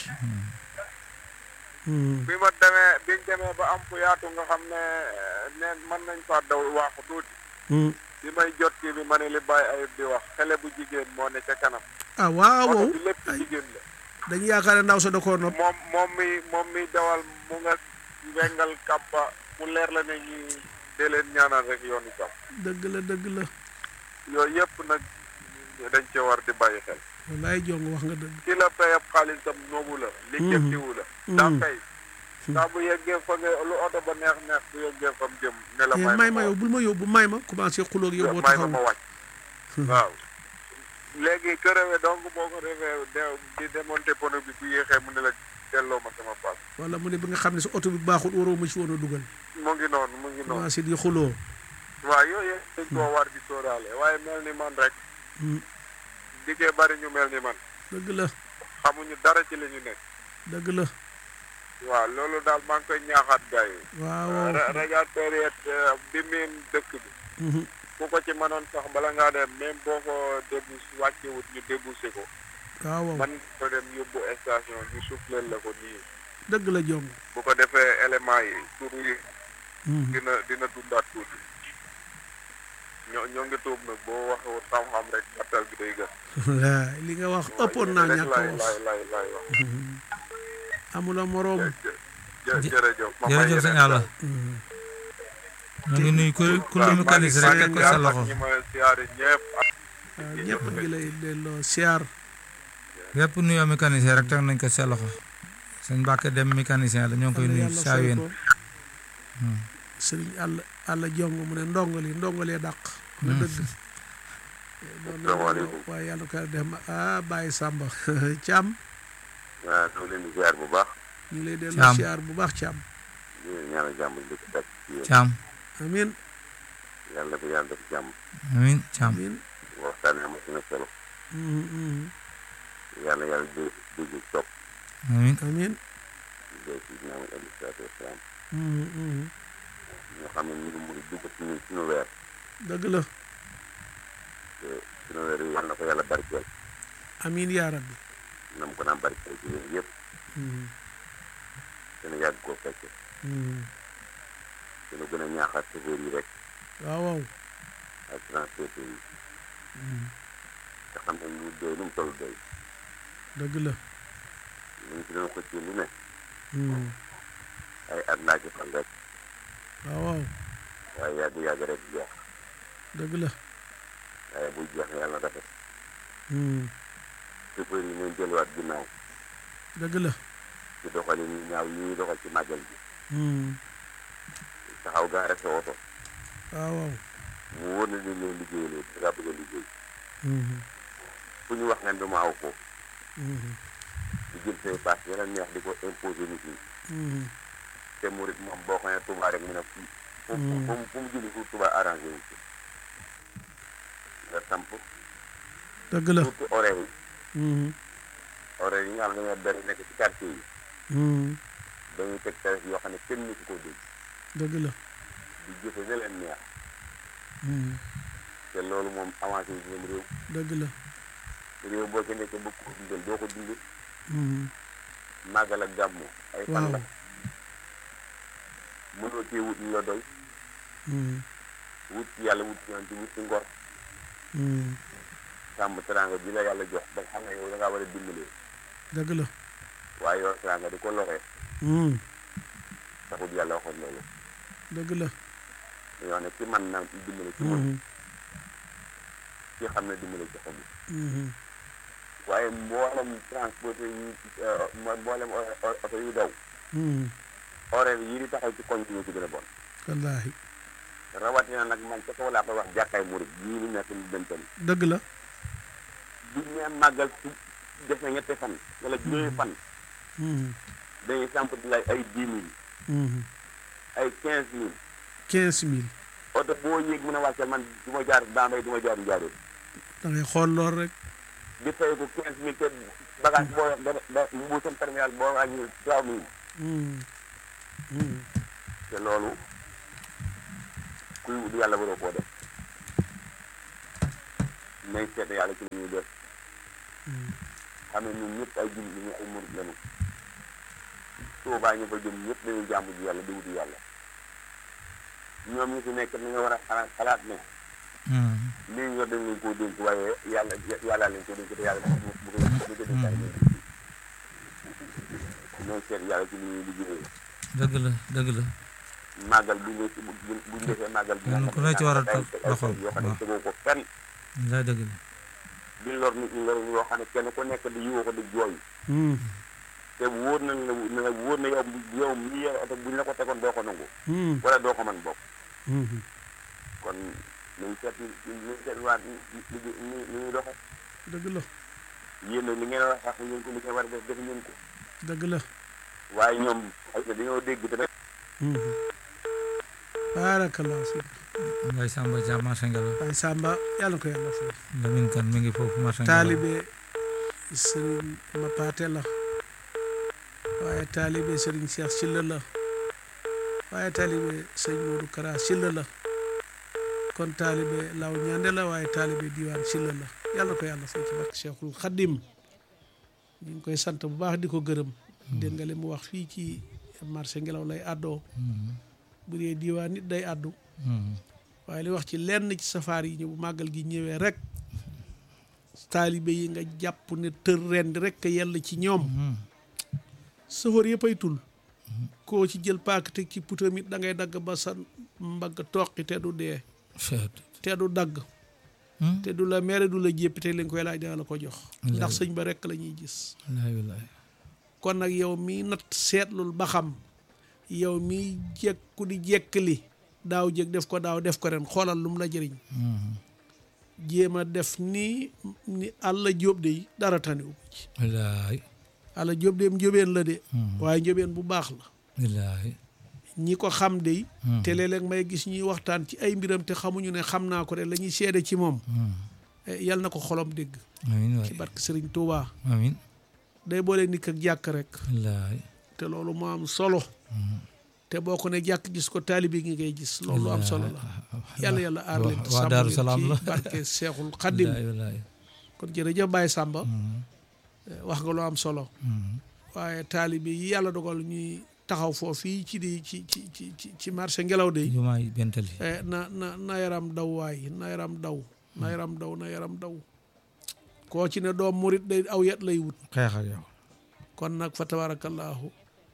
Hmm. bi ma demee biñ demee ba am fu yaatu nga xam ne neen mën nañ faa daw waaxu tuuti Hmm. bi may jot kii bi ma ne li bàyyi ayib di wax xele bu jigéen moo ne ca kanam ah waaw oto bi lépp jigéen la dañu yaakaar ne ndaw sa da koo nopp moom moom mi moom mi dawal mu nga wengal kàppa mu leer la ne ñi dee leen ñaanal rek yoonu jàmm dëgg la dëgg la yooyu yëpp nag dañ ci war di bàyyi xel wallaay jong wax nga dëgg ki la fay ab xaalisam noobu la li jëftiwu la daa fay saa bu yeggee fa nga lu oto ba neex neex bu yeggee fa mu jëm ne la Eh, may ma yow bul ma yóbbu may ma commencé xuloog yow boo may ma taxaw ma wàcc waaw léegi këréwe donc boo ko defee de di démonter pono bi bu yéexee mu ne la delloo ma sama paas wala mu ne bi nga xam ne sa oto bi baaxul waroo ma ci woon a dugal mu ngi noonu mu ngi noonu commencé di xuloo waaw yooyu yëpp dañ koo war di sóoraale waaye mel ni man rek Hmm. diggee bari ñu mel ni man dëgg la xamuñu dara ci li ñu nekk dëgg la waaw loolu daal maa ngi koy ñaaxaat gars yi waaw waaw ra- radiateur yi bi miin dëkk bi Mhm. ku ko ci mënoon sax bala ngaa dem même boo ko débus wàccewut ñu débouché ko waaw waaw man ko dem yóbbu station ñu souffleel la ko nii dëgg la jong bu ko defee éléments yi tur yi Mhm. dina dina dundaat tuuti ñoo ñoo ngi tuub nag boo waxewut xam-xam rek battal bi day gën wallaay li nga wax ëppoon naa ñàkk a laay wax laay laay laay wax amula moroom jë- jë- jërëjëf ma may jërëjëf sëñ yeneen Alla Mhm. ñu ngi nuyu ku ku lu mu kanis rek teg ko sa loxo ñi ma siyaare ñëpp ak waaw ñëpp ngi lay delloo siyaar yépp nuyoo mécanicien rek teg nañ ko sa loxo sëñ Mbàkke dem mécanicien la ñoo ngi koy nuyu yàlla saa fay yéen ko sëriñ àll àll jong mu ne ndongali ndongalee dàq na dëgg doon na Asalaamaaleykum. waaye yàlla ko def ma ah bàyyi sàmba caam waaw doo leen di siyaar bu baax ñu ngi lay delloo Caam. siyaar bu baax caam di leen ñaanal jàmm di ko teg ci yéen caam amin yàlla fi yàlla def jàmm amin caam amin waxtaan am na solo Mhm, mhm. yàlla yàlla dé dégg topp amin amin dee si dina alayhi salaatu wasalaam Mhm, mhm. ñoo xam ne ñu ngi mën a dugg suñu suñu weer dëgg la te suñu weer yi yàlla na ko yàlla barkeel amin yaa rabbi na mu ko naan barkeel ci yéen yëpp Mhm, dina yàgg koo fekke mhm. dina gën a ñaaxaat chauffeur yi rek waaw waaw ak transporteur yi Mhm. te xam ne lu doy lu mu toll doy dëgg la ñu ngi ci doon xëccee lu ne Mhm. ay at laa ci fan rek waaw waaw waaye yàgg yàgg rek jeex dëgg la waaye buy jeex yàlla rafet Mhm. chauffeur yi ñooy delluwaat ginnaaw dëgg la ci doxalin ñu ñaaw yi ñuy doxal ci màggal bi Mhm. taxaw gaare sa oto waaw waaw mu wóor na ni leen liggéeyaloo da ngaa bëgg a liggéey Mhm. fu ñu wax ngeen du ma aw ko Mhm. di jël say paas yeneen neex di ko imposer nit ñi Mhm. te murit moom boo xamee Touba rek mu ne fu fu Mm. fu fu mu julli fu Touba arrangé wu ci nga samp dëgg la surtout horaire yi Mhm. horaire yi nga xam ne dañoo bari nekk ci quartier yi Mhm. dañuy teg tarif yoo xam ne kenn mësu koo dégg dëgg la di jëfe ne leen neex Mhm. te loolu moom avancé wu ñoom réew dëgg la réew boo ci nekkee bëgg ko dundal doo ko dundal Mhm. màggal ak gàmmu ay fan waaw la mënoo cee wut ñu la doy Mhm. wut ci yàlla wut ci yonent wut ci ngor Mhm. sàmm teranga bi la yàlla jox ba xam ne yow da ngaa war a dimbalee dëgg la waaye yor teranga di ko loree Mhm. taxul yàlla waxoon loolu dëgg la dañoo ne ci man na dimbale ci man Mhm. ci xam ne dimbale ci xamul Mhm. waaye mboolem transporté yi mo- mboolem o- o- oto yu daw Mhm. horaire yi di taxaw ci koñ bi ñoo ci gën a bon wallaahi rawatina nag man ca kaw laa koy wax jàkkaay murit yii ñu nekk ni bentan dëgg la bu ñu nee màggal su def na ñetti fan wala juróomi fan Mhm. dañuy samp di lay ay dix mille Mhm. ay quinze mille quinze mille oto boo yéeg mën a wàcce man du ma jaar Bambey du ma jaar Njaaréem da ngay xool lool rek di fay ko quinze mille te bagage boo da da mbuusam terminal boo wàññi trois mille Mhm. Mhm. te loolu kuy wut yàlla waroo koo def nañ seet yàlla ci li ñuy def xam ne ñun ñëpp ay jullit ñu ay murit lañu Tuubaa ñu fa jëm ñëpp dañuy jàmm ji yàlla di wuti yàlla ñoom ñi fi nekk ni nga war a xalaat xalaat ne lii ñu yor dañ leen koo dénk waaye yàlla yàlla leen ko dénk te yàlla bu bu ko bu ko dénkaay leen nañ seet yàlla ci li ñuy liggéeyee dëgg la dëgg la màggal bu ñu bu bu bu ñu defee màggal bi Kenn ku ne ci war a teg loxoom, yoo xam ne waaw. tegoo ko fenn laa dëgg la di lor nit ñi lor yoo xam ne kenn ku nekk di yiwoo ko di jooy te wóor na la ne la wóor na yow yow mii yor oto bu ñu la ko tegoon doo ko nangu wala doo ko mën bopp kon nañ seet nañ seet waa ni ni ni ñuy doxe dëgg la yéen nag li ngeen wax sax ngeen ko li ngeen war a def def ngeen ko dëgg la waaye ñoom ay na dañoo dégg te nag baarakallah si ngay Samba Dia marché ngelaw waaye Samba yàlla na ko yàlla fay Lamine Kane mi ngi foofu marché ngelaw taalibe sëriñ Mapaate la waaye taalibe sëriñ Cheikh Silla la waaye taalibe sëriñ Modou Kara Silla la kon taalibe Law Ñande la waaye taalibe diwaan Silla la yàlla na ko yàlla fay ci barke Cheikhul Khadim ñu ngi koy sant bu baax di ko gërëm dégg nga li mu wax fii ci marché ngelaw lay àddoo bu dee diwaan nit day àddu waaye li wax ci lenn ci safaar yi ñu bu màggal gi ñëwee rek taalibe yi nga jàpp ne tër rend rek yell ci ñoom safar yëpp ay tul koo ci jël paak teg ci putam it da ngay dagg ba sa mbagg toqi te du dee te du dagg te du la mere du la jéppi te li nga koy laaj dana la ko jox ndax sëñ ba rek la ñuy gis wallaahi wallaahi kon nag yow mi nat seetlul ba xam yow mi jekku di jekkali daaw jëkk def ko daaw def ko ren xoolal lu mu la jëriñ jéem a def ni ni àlla jóob de dara tanewu ko ci wallaahi àlla jóob de njóbeen la de waaye njóbeen bu baax la wallaahi ñi ko xam de te léeg-léeg may gis ñuy waxtaan ci ay mbiram te xamuñu ne xam naa ko de la ñuy seede ci moom yal na ko xolom dégg amiin ci waay barke Sëriñ Tuubaa amiin day boole nit ak jàkk rek wallaahi te loolu moo am solo te boo ko ne jàkk gis ko taalibi ngi ngay gis loolu lu am solo la yàlla yàlla aar leen te waa sàmm Daaru leen Salaam la ci barke Seexul Xaddim wallaahi wallaahi kon jërëjëf Baye Samba wax nga lu am solo waaye taalibi yi yàlla dogal ñuy taxaw foofu fii ci di ci ci ci ci ci marché ngelaw de jumaa yi bentali eh, na na na yaram daw waay na yaram daw na yaram daw na yaram daw koo ci ne doom murit day aw yet lay wut xeexal yow kon nag fa tabarakallahu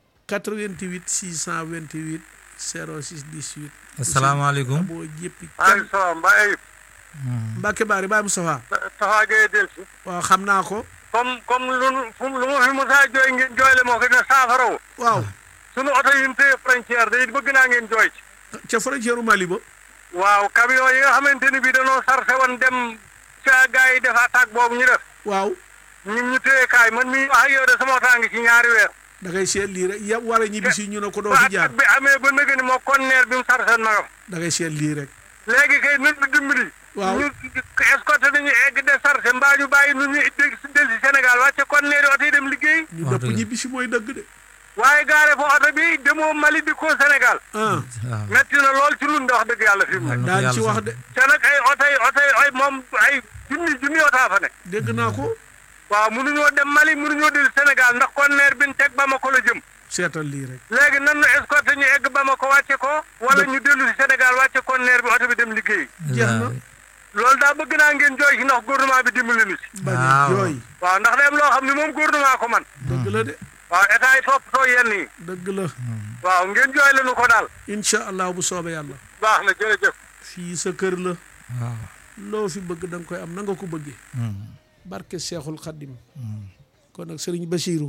88 628 06 18 asalaamaaleykum boo jéppi maaleykum salaam Mbaye Ayib Mbacke Bari Baye Moustapha Tafa Gueye del si waaw xam naa ko comme comme lu nu fu lu ma fi mosaa jooy ngeen jooyle moo ko dina saafara wu waaw sunu oto yi ñu téye frontière day bëgg naa ngeen jooy ci ca frontière u Mali ba waaw camion yi nga xamante ni bii dañoo sarse woon dem ca gars yi def attaque boobu ñu def waaw ñun ñu téye kaay man mii wax ak yow de sama oto a ngi ci ñaari weer da ngay seet lii rek yëpp war a ñibbi si ñu ne ko doo ba fi jaar attaque bi amee ba nëgë ni moo conteneur bi mu sarse nagam da ngay seet lii rek léegi kay nit ñu dimbali Waaw. ñu escorté nañu egg de sarse mbaa ñu bàyyi nu ñu del si del si Sénégal wàcce conteneur yi oto yi dem liggéey ñu Wax dëpp dëgg. ñibbi si mooy dëgg de waaye gaare fa oto bi demoo Mali di ko Sénégal ah waaw metti na lool ci lun de wax dëgg yàlla fi mu ne daan ci wax de te nag ay oto yi oto yi ay moom ay junni junni oto fa ne dégg naa ko waaw mënuñoo dem Mali mënuñoo del Sénégal ndax conteneur bi ñu teg Bamako la jëm seetal lii rek léegi nan nu escorté ñu egg Bamako wàcce ko wala ñu dellu si Sénégal wàcce conteneur bi oto bi dem liggéey jeex na. wallaahi loolu daa bëgg naa ngeen jooy ci ndax gouvernement bi dimbali ñu si bañ a Waaw. jooy waaw ndax dem loo xam ne moom gouvernement ko man dëgg la de waaw état yi toppatoo yenn yi dëgg la waaw ngeen jooy lañu ko daal incha allah bu soobee yàlla baax na jërëjëf fii sa kër la waaw loo fi bëgg da nga koy am na nga ko bëggee Hmm. barke Seexul Xaddim kon nag sëriñ Basiiru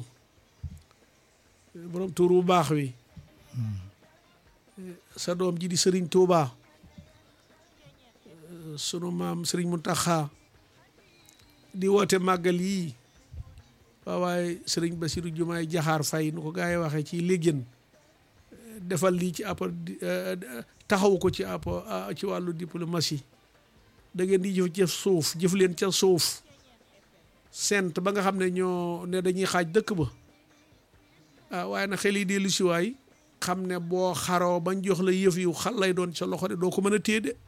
borom tuur bu baax wi sa doom ji di sëriñ Tuubaa sunu maam sëriñ Muntaxa di woote màggal yii waaw waaye sëriñ Basiiru Jumaay Jaxaar Fay nu ko gaa yi waxee ci léegén defal lii ci apport taxawu ko ci apport ci wàllu diplomatie da ngeen di jëf jëf suuf jëf leen ca suuf sent ba nga xam ne ñoo ne dañuy xaaj dëkk ba ah waaye nag xel yi dellu si waay xam ne boo xaroo bañ jox la yëf yu xal lay doon sa loxo de doo ko mën a téye de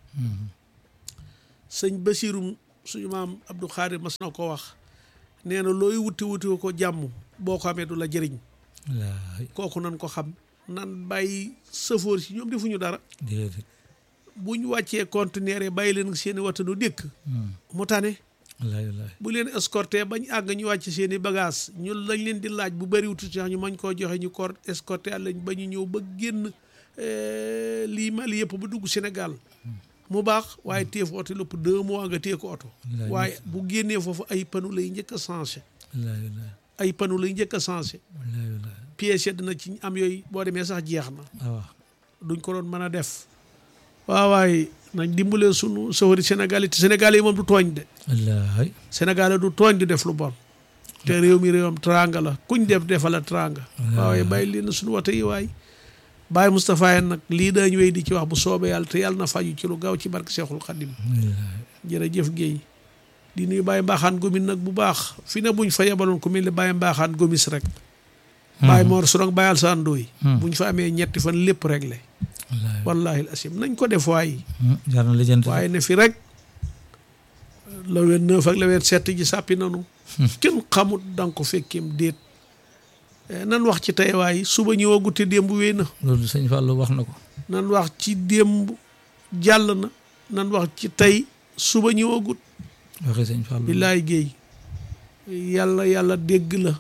sëñ Basirum suñu maam Abdou Khadir mas na ko wax nee na looy wuti wuti ko jàmm boo ko amee du la jëriñ wallaay kooku nan ko xam nan bàyyi sëfoor si ñoom defuñu dara déedéet bu ñu wàccee conteneur yi bàyyi leen seeni watanu dékk mu tane wallaay wallaay bu leen escorté bañ àgg ñu wàcc seen i bagage ñun lañ leen di laaj bu bëriwutu sax ñu mañ koo joxe ñu ko escorté lañ ba ñu ñëw ba génn eh, lii Mali yëpp ba dugg Sénégal mu baax waaye téye fa oto lépp deux mois nga téye ko oto Wallaay. waaye bu génnee foofu ay panu lay njëkk a changé wallaay wallaay ay panu lay njëkk a changé wallaay wallaay pièce yi dina ci am yooyu boo demee sax jeex na waaw duñ ko doon mën a def waaw waaye nañ dimbalee sunu sawari Sénégal yi te Sénégal yi moom du tooñ de wallaay Sénégal du tooñ di def lu bon te réew mi réewam tranga la kuñ def defala tranga waaye bàyyi leen suñu wata yi waay Baye Moustapha yeen nag lii dañ wéy di ci wax bu soobee yàlla te yàlla na faju ci lu gaaw ci barke Seexul Xadim wallaay jërëjëf Guèye di nuyu Baye Mbaaxaan Gomis nag bu baax fi ne buñ fa yebaloon ku mel ne Baye Mbaaxaan Gomis rek Baye Mor Sorong Baye Alsaan Ndoy buñ fa amee ñetti fan lépp réglé wallaay wallahi al asim nañ ko def waay jar na lijjanti waaye ne fi rek la ween neuf ak la ween sept ji sàppi nanu kenn xamut danga ko fekkeem déet Eh, nan wax ci tey waay suba ñëwagut te démb wéy na loolu sëñ Fallou wax na ko nan wax ci démb jàll na nan wax ci tey suba ñëwagut waxi sëñ Fallou billaay géey yàlla yàlla dégg la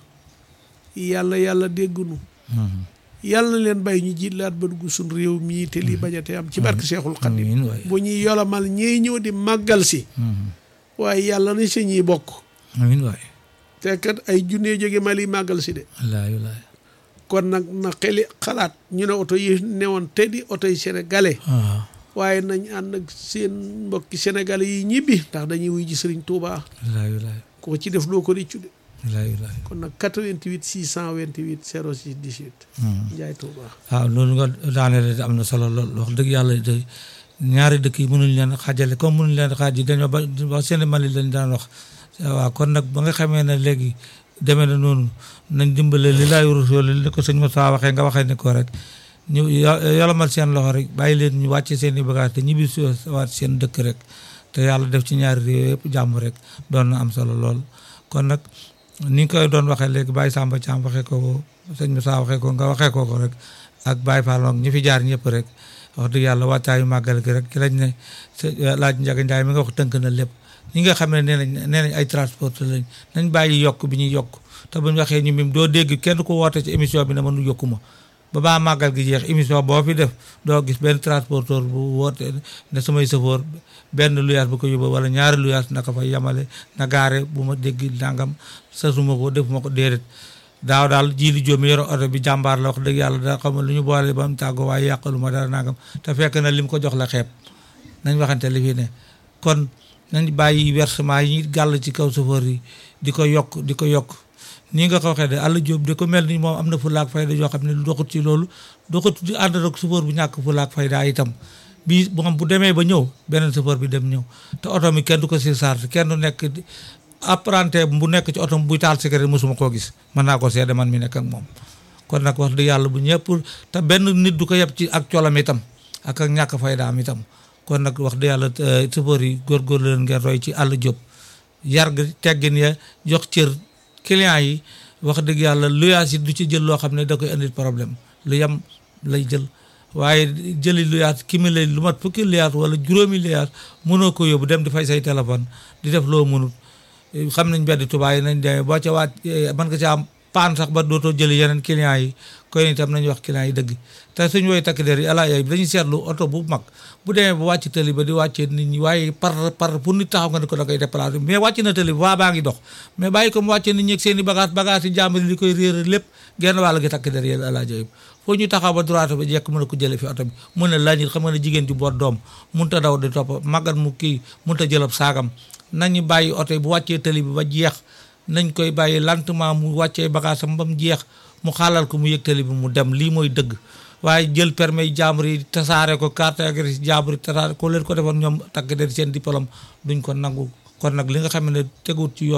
yàlla yàlla déggunu Mhm. yàlla na leen bay ñu jiitlaat ba dugg suñ réew mii te lii bañate am ci barke Seexul Xadim amiin waay bu ñuy yolomal ñiy ñëw di màggal si Mhm. waaye yàlla na si ñuy bokk amiin waay te kat ay junne jóge Mali màggal si de wallaay wallaay kon nag na xeli xalaat ñu ne oto yi newoon te di oto yi sénégalais waaw waaye nañ ànd ak seen mbokki sénégalais yi ñibbi ndax dañuy wuy ji Sëriñ Tuubaa wallaay wallaay ko ci def loo ko réccu de wallaay wallaay kon nag 88 628 06 18 Mhm. Njaay Tuubaa waaw loolu nga daaneel de am na solo lool wax dëgg yàlla de ñaari dëkk yi mënuñ leen xaajale comme mënuñ leen xaaj yi dañoo ba wax seen Mali lañ daan wax waaw kon nag ba nga xamee ne léegi demee na noonu nañ dimbale li laay rasul li ko sëñ Moussa waxee nga waxee ne ko rek ñu yo- yolomal seen loxo rek bàyyi leen ñu wàcce seen i bagage te ñibbi si waat seen dëkk rek te yàlla def ci ñaari réew yëpp jàmm rek doon na am solo lool kon nag ni nga koy doon waxee léegi Baye Samba Thiam waxee ko ko sëñ Moussa waxee ko nga waxee ko ko rek ak Baye Fall ak ñi fi jaar ñëpp rek wax dëgg yàlla waajtaayu màggal gi rek ci lañ ne sa laaj Njaga Njaay mi nga wax tënk na lépp ñi nga xam ne nee nañ nee nañ ay transporteur lañ nañ bàyyi yokk bi ñuy yokk te buñ waxee ñu mim doo dégg kenn ku woote ci émission bi ne mënu yokku ma ba baa màggal gi jeex émission boo fi def doo gis benn transporteur bu woote ne samay sëfoor benn luyaas bu ko yóbbu wala ñaari luyaas naka fa yamale na gaare bu ma dégg nangam sasuma ko defuma ko déedéet daaw daal jiili jóomi yoro oto bi jàmbaar la wax dëgg yàlla da xam lu ñu boole ba mu tàggoo waaye yàqalu ma dara nangam te fekk na lim ko jox la xeeb nañ waxante li fi ne kon nañ bàyyi versement yi ñuy gàll ci kaw chauffeur yi di ko yokk di ko yokk nii nga ko waxee de àll jóob di ko mel ni moom am na fulaak fayda yoo xam ne doxut ci loolu doxut di ànd ak chauffeur bu ñàkk fulaak fayda itam bii moom bu demee ba ñëw beneen chauffeur bi dem ñëw te oto mi kenn du ko surcharge kenn du nekk di- apprenti bu nekk ci oto buy taal cigarette mosuma koo gis mën naa ko seede man mi nekk ak moom kon nag wax dëgg yàlla bu ñëpp te benn nit du ko yeb ci ak colam itam ak ak ñàkk faydaam itam kon nag wax dëgg yàlla chauffeur yi góorgóorlu leen ngeen roy ci àll jóob yar gi teggin ya jox cër client yi wax dëgg yàlla luyaas yi du ci jël loo xam ne da koy indil problème lu yem lay jël waaye jëli luyaas ki mi lay lu mat fukki luyaas wala juróomi luyaas mënoo ko yóbbu dem di fay say téléphone di def loo mënut xam nañ beddi tubaab yi nañ demee boo ca waat mën nga ca am paan sax ba dootoo jëli yeneen clients yi koy itam nañu wax clients yi dëgg te suñu woy takk der yi ala yooyu dañuy seetlu oto bu mag bu demee ba wàcc tëli ba di wàccee nit ñi waaye par par pour nit taxaw nga ne ko da koy déplacé mais wàcc na tëli ba baa ngi dox mais bàyyi ko mu wàccee nit ñi ak seen i bagage bagage yi jàmbur yi li koy réer lépp genn wàll gi takk der yi ala yooyu foo ñu taxaw ba droite ba jekk mën a ko jële fi oto bi mën na laaj xam nga ne jigéen ju boot doom mun ta daw di topp màggat mu kii mun ta jëlab saagam nañu bàyyi oto yi bu wàccee tëli bi ba jeex nañ koy bàyyi lentement mu wàccee bagage am ba mu jeex mu xaalal ko mu yëg tëli bi mu dem lii mooy dëgg waaye jël permis yi jàmbur yi tasaare ko carte grise jàmbur yi tasaare ko leen ko defoon ñoom takk der seen diplôme duñ ko nangu kon nag li nga xam ne teguut ci yoon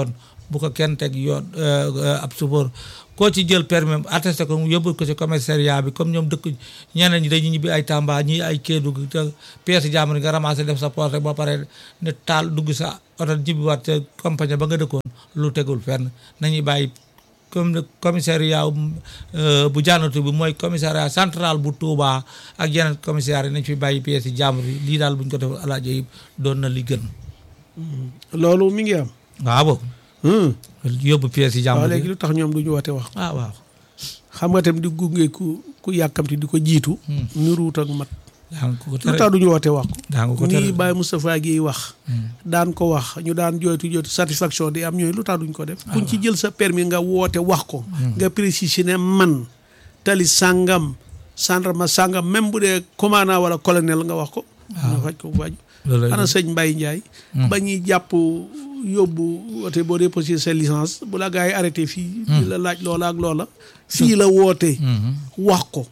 bu ko kenn teg yoon ab support koo ci jël permis attesté ko mu yóbbu ko ci commissariat bi comme ñoom dëkk ñeneen ñi dañuy ñibbi ay Tamba ñii ay Kédougou te pièce jàmbur nga ramassé def sa poche rek ba pare ne taal dugg sa oto jibbiwaat ca compagnie ba nga dëkkoon lu tegul fenn nañuy bàyyi comme commissariat bu jànnatu bi mooy commissariat central bu Touba ak yeneen commissariat yi nañ fi bàyyi pièces yi jàmbur yi lii daal bu ñu ko defal alaajo yi doon na li gën loolu mi ngi am. waaw boobu yóbbu pièces yi jàmbur waaw yi léegi lu tax ñoom du ñu woote wax. ah waaw xam nga tam di gunge ku ku yàkkamti di ko jiitu. ñu ruut ak mat. daa nga ko lu tere tax du ñu woote wax ko. daa nga ko tere nii Baye Moustapha Guèye wax. daan ko wax ñu daan jooytu jooytu satisfaction di am ñooy lu tax duñ ko def. kuñ ci jël sa permis nga woote wax ko. nga préciser ne man tali sàngam gendarme sàngam même bu dee commandant wala colonel nga wax ko. nga faj ko bu faju loolu lay ana sëñ Mbaye Ndiaye. ba ñuy jàpp yóbbu woote boo déposé sa licence bu la gars yi arrêté fii. di la laaj loola ak loola. fii la woote. wax ko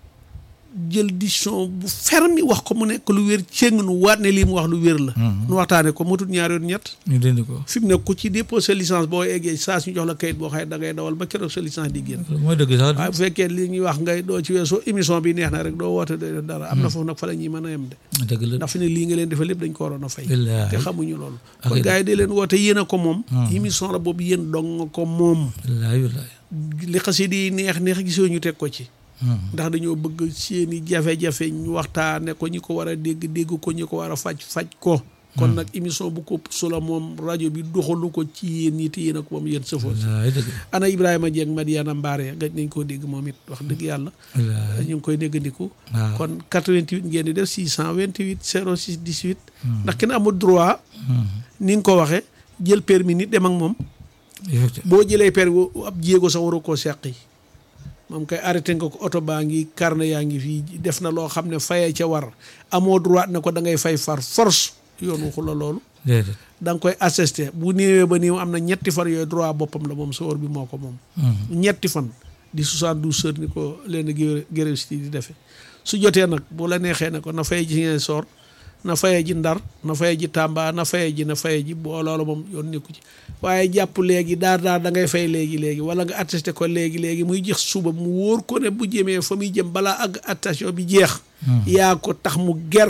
jël décision bu ferme wax ko mu nekk lu wér cëng nu waat ne lii mu wax lu wér la. nu waxtaanee ko mu tut ñaar yoon ñett. ñu dindi ko fi mu ne ku ci déposé licence boo eggee saa su ñu jox la kayit boo xëy da ngay dawal ba keroog sa licence di génn. mooy dëgg sax waaye bu fekkee li ñuy wax ngay doo ci weesoo émission bi neex na rek doo woote de dara. am na foofu nag fa la ñuy mën a yem de. dëgg la ndax fi ne lii nga leen defal lépp dañ ko waroon a fay. Billaahi. te xamuñu loolu. Ak kon it- gars yi di leen woote yéen a ko moom. émission la boobu yéen dong nga ko moom. wallaahi wallaahi li xasida yi neex neex gisoo ñu teg ko ci. ndax dañoo bëgg seeni jafe-jafe ñu waxtaane ko ñi ko war a dégg dégg ko ñi ko war a faj faj ko. kon nag émission bu ko sula moom rajo bi doxalu ko ci yéen ñi te yéen a ko moom yéen sëfoon si. wallaahi dëgg ana Ibrahima Dieng Madiana Mbaare gaj nañ koo dégg moom it wax dëgg yàlla. wallaahi ñu ngi koy déggandiku. waaw kon 88 ngeen di def 628 06 18. ndax kenn amul droit. ni nga ko waxee jël permis nit dem ak moom. effectivement boo jëlee permis ab jéego sax waroo koo seq yi moom kay arrêté nga ko oto baa ngi carnet yaa ngi fii def na loo xam ne fayee ca war amoo droit ne ko da ngay fay far force yoon waxu la loolu déedéet da nga koy assisté bu néewee ba néew am na ñetti fan yooyu droit boppam la moom sawar bi moo ko moom ñetti fan di 72 heures ni ko leen gréw si di defee su jotee nag bu la neexee ne ko na fay ji ngeen soor na faye ji ndar na faye ji tàmba na faye ji na faye ji boo loolu moom yoon nekku ci waaye jàpp léegi daar daar da ngay fay léegi léegi wala nga attesté ko léegi léegi muy jeex suba mu wóor ko ne bu jëmee fa muy jëm balaa ak attestation bi jeex yaa ko tax mu ger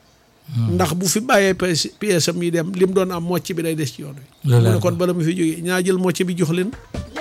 ndax bu fi bàyyee pièce pièce am yi dem lim doon am mocc bi day des ci yoon wi Loolu mu la ne kon bala mu fi jógee ñaa jël mocc bi jox leen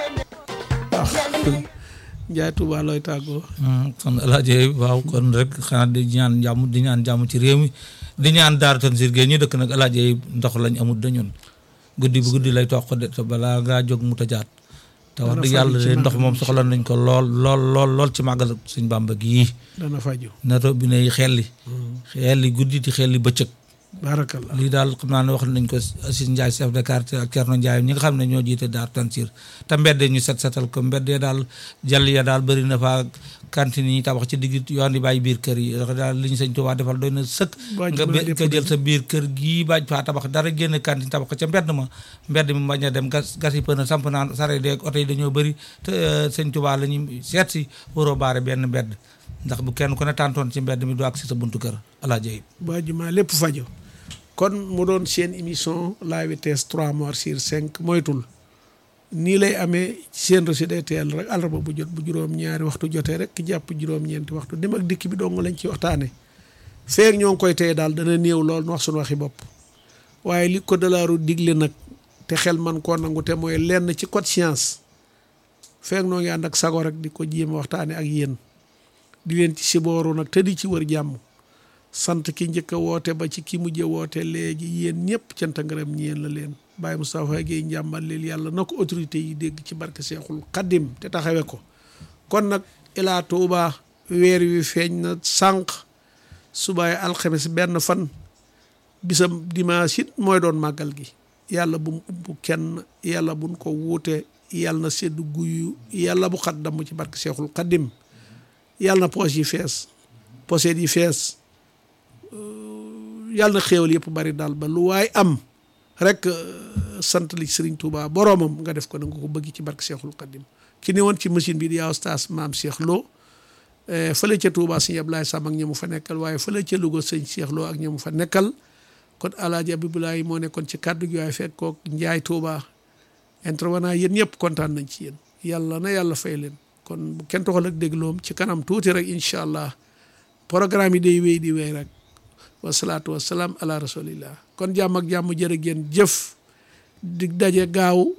waaw Njaay Tuuba looy tàggoo kon alaaji waaw kon rek xanaa di ñaan jàmm di ñaan jàmm ci réew mi di ñaan daar tan sir ñu dëkk nag alaaji ndox lañ amul dañun guddi bu guddi lay toq de te balaa ngaa jóg mu tajaat te wax Dana dëgg yàlla faju ci de ndox màggal moom gi. soxla nañ ko lool lool lool lool ci màggal suñ bàmba gii dana faju na robinet yi xelli xelli guddi di xelli bëccëg barakallah lii daal xam naa ne wax nañ ko Assis Ndiaye chef de quartier ak Thierno Ndiaye ñi nga xam ne ñoo jiite daar Tansir te mbedd ñu set setal ko mbedd ya daal jàll ya daal bëri na fa cantine yi tabax ci digg yoon di bàyyi biir kër yi ndax daal li ñu sëñ Tuubaa defal doy na sëkk Baaj nga ma be- lépp nga jël def. sa biir kër gii baaj faa tabax dara génn cantine tabax ko ca mbedd ma mbedd mi bañ a dem gas gas yi pëna samp naan sare deeg oto yi dañoo bëri te euh, sëñ Tuubaa la ñuy seet si waroo baare benn mbedd ndax bu kenn ku ne tàntoon ci mbedd mi du ak si sa buntu kër alaaji ba juma lépp fajo kon mu doon seen émission la vitesse 3 morts sur 5 moytul nii lay amee seen reçu day teel rek àllarba bu jot bu juróom-ñaari waxtu jotee rek jàpp juróom-ñeenti waxtu dem ak dikk bi dong lañ ci waxtaane feek ñoo ngi koy tey daal dana néew lool nu wax suñu waxi bopp waaye li ko dalaaru digle nag te xel man koo nangu te mooy lenn ci code science feek noo ngi ànd ak sago rek di ko jéem a waxtaane ak yéen di leen ci sibooru nag te di ci wër jàmm sant ki njëkk a woote ba ci ki mujj a woote léegi yéen ñëpp cant ak ngërëm ñeen la leen Baye Moustapha Guèye njàmbal leen yàlla na ko autorité yi dégg ci barke Seexul Xaddim te taxawe ko kon nag ilaa Tuuba weer wi feeñ na sànq subaay alxames benn fan bisam dimanche it mooy doon màggal gi yàlla bu mu ubbu kenn yàlla buñ ko wuute yàlla na sedd guyu yàlla bu xat damm ci barke Seexul Xaddim yàlla na poche yi fees poset yi fees yàlla na xéewal yëpp bari daal ba lu waay am rek sant li Serigne Touba boroomam nga def ko na nga ko bëgg ci barke Cheikhul Khadim ki ne woon ci machine bi di yaaw stas maam Cheikh Lo fële ca Touba sëñ Ablaye Sam ak ñamu fa nekkal waaye fële ca Louga sëñ Cheikh Lo ak ñamu fa nekkal kon alaaji Abibulaay moo nekkoon ci kàddu gi waaye fekk kook Njaay Touba intervenant yéen ñëpp kontaan nañ ci yéen yàlla na yàlla fay leen kon bu kenn toxal ak dégloom ci kanam tuuti rek incha allah programme yi day wéy di wéy rek wasalaatu wasalaam ala rasulillah kon jàmm ak jàmm jërë ngeen jëf dig daje gaaw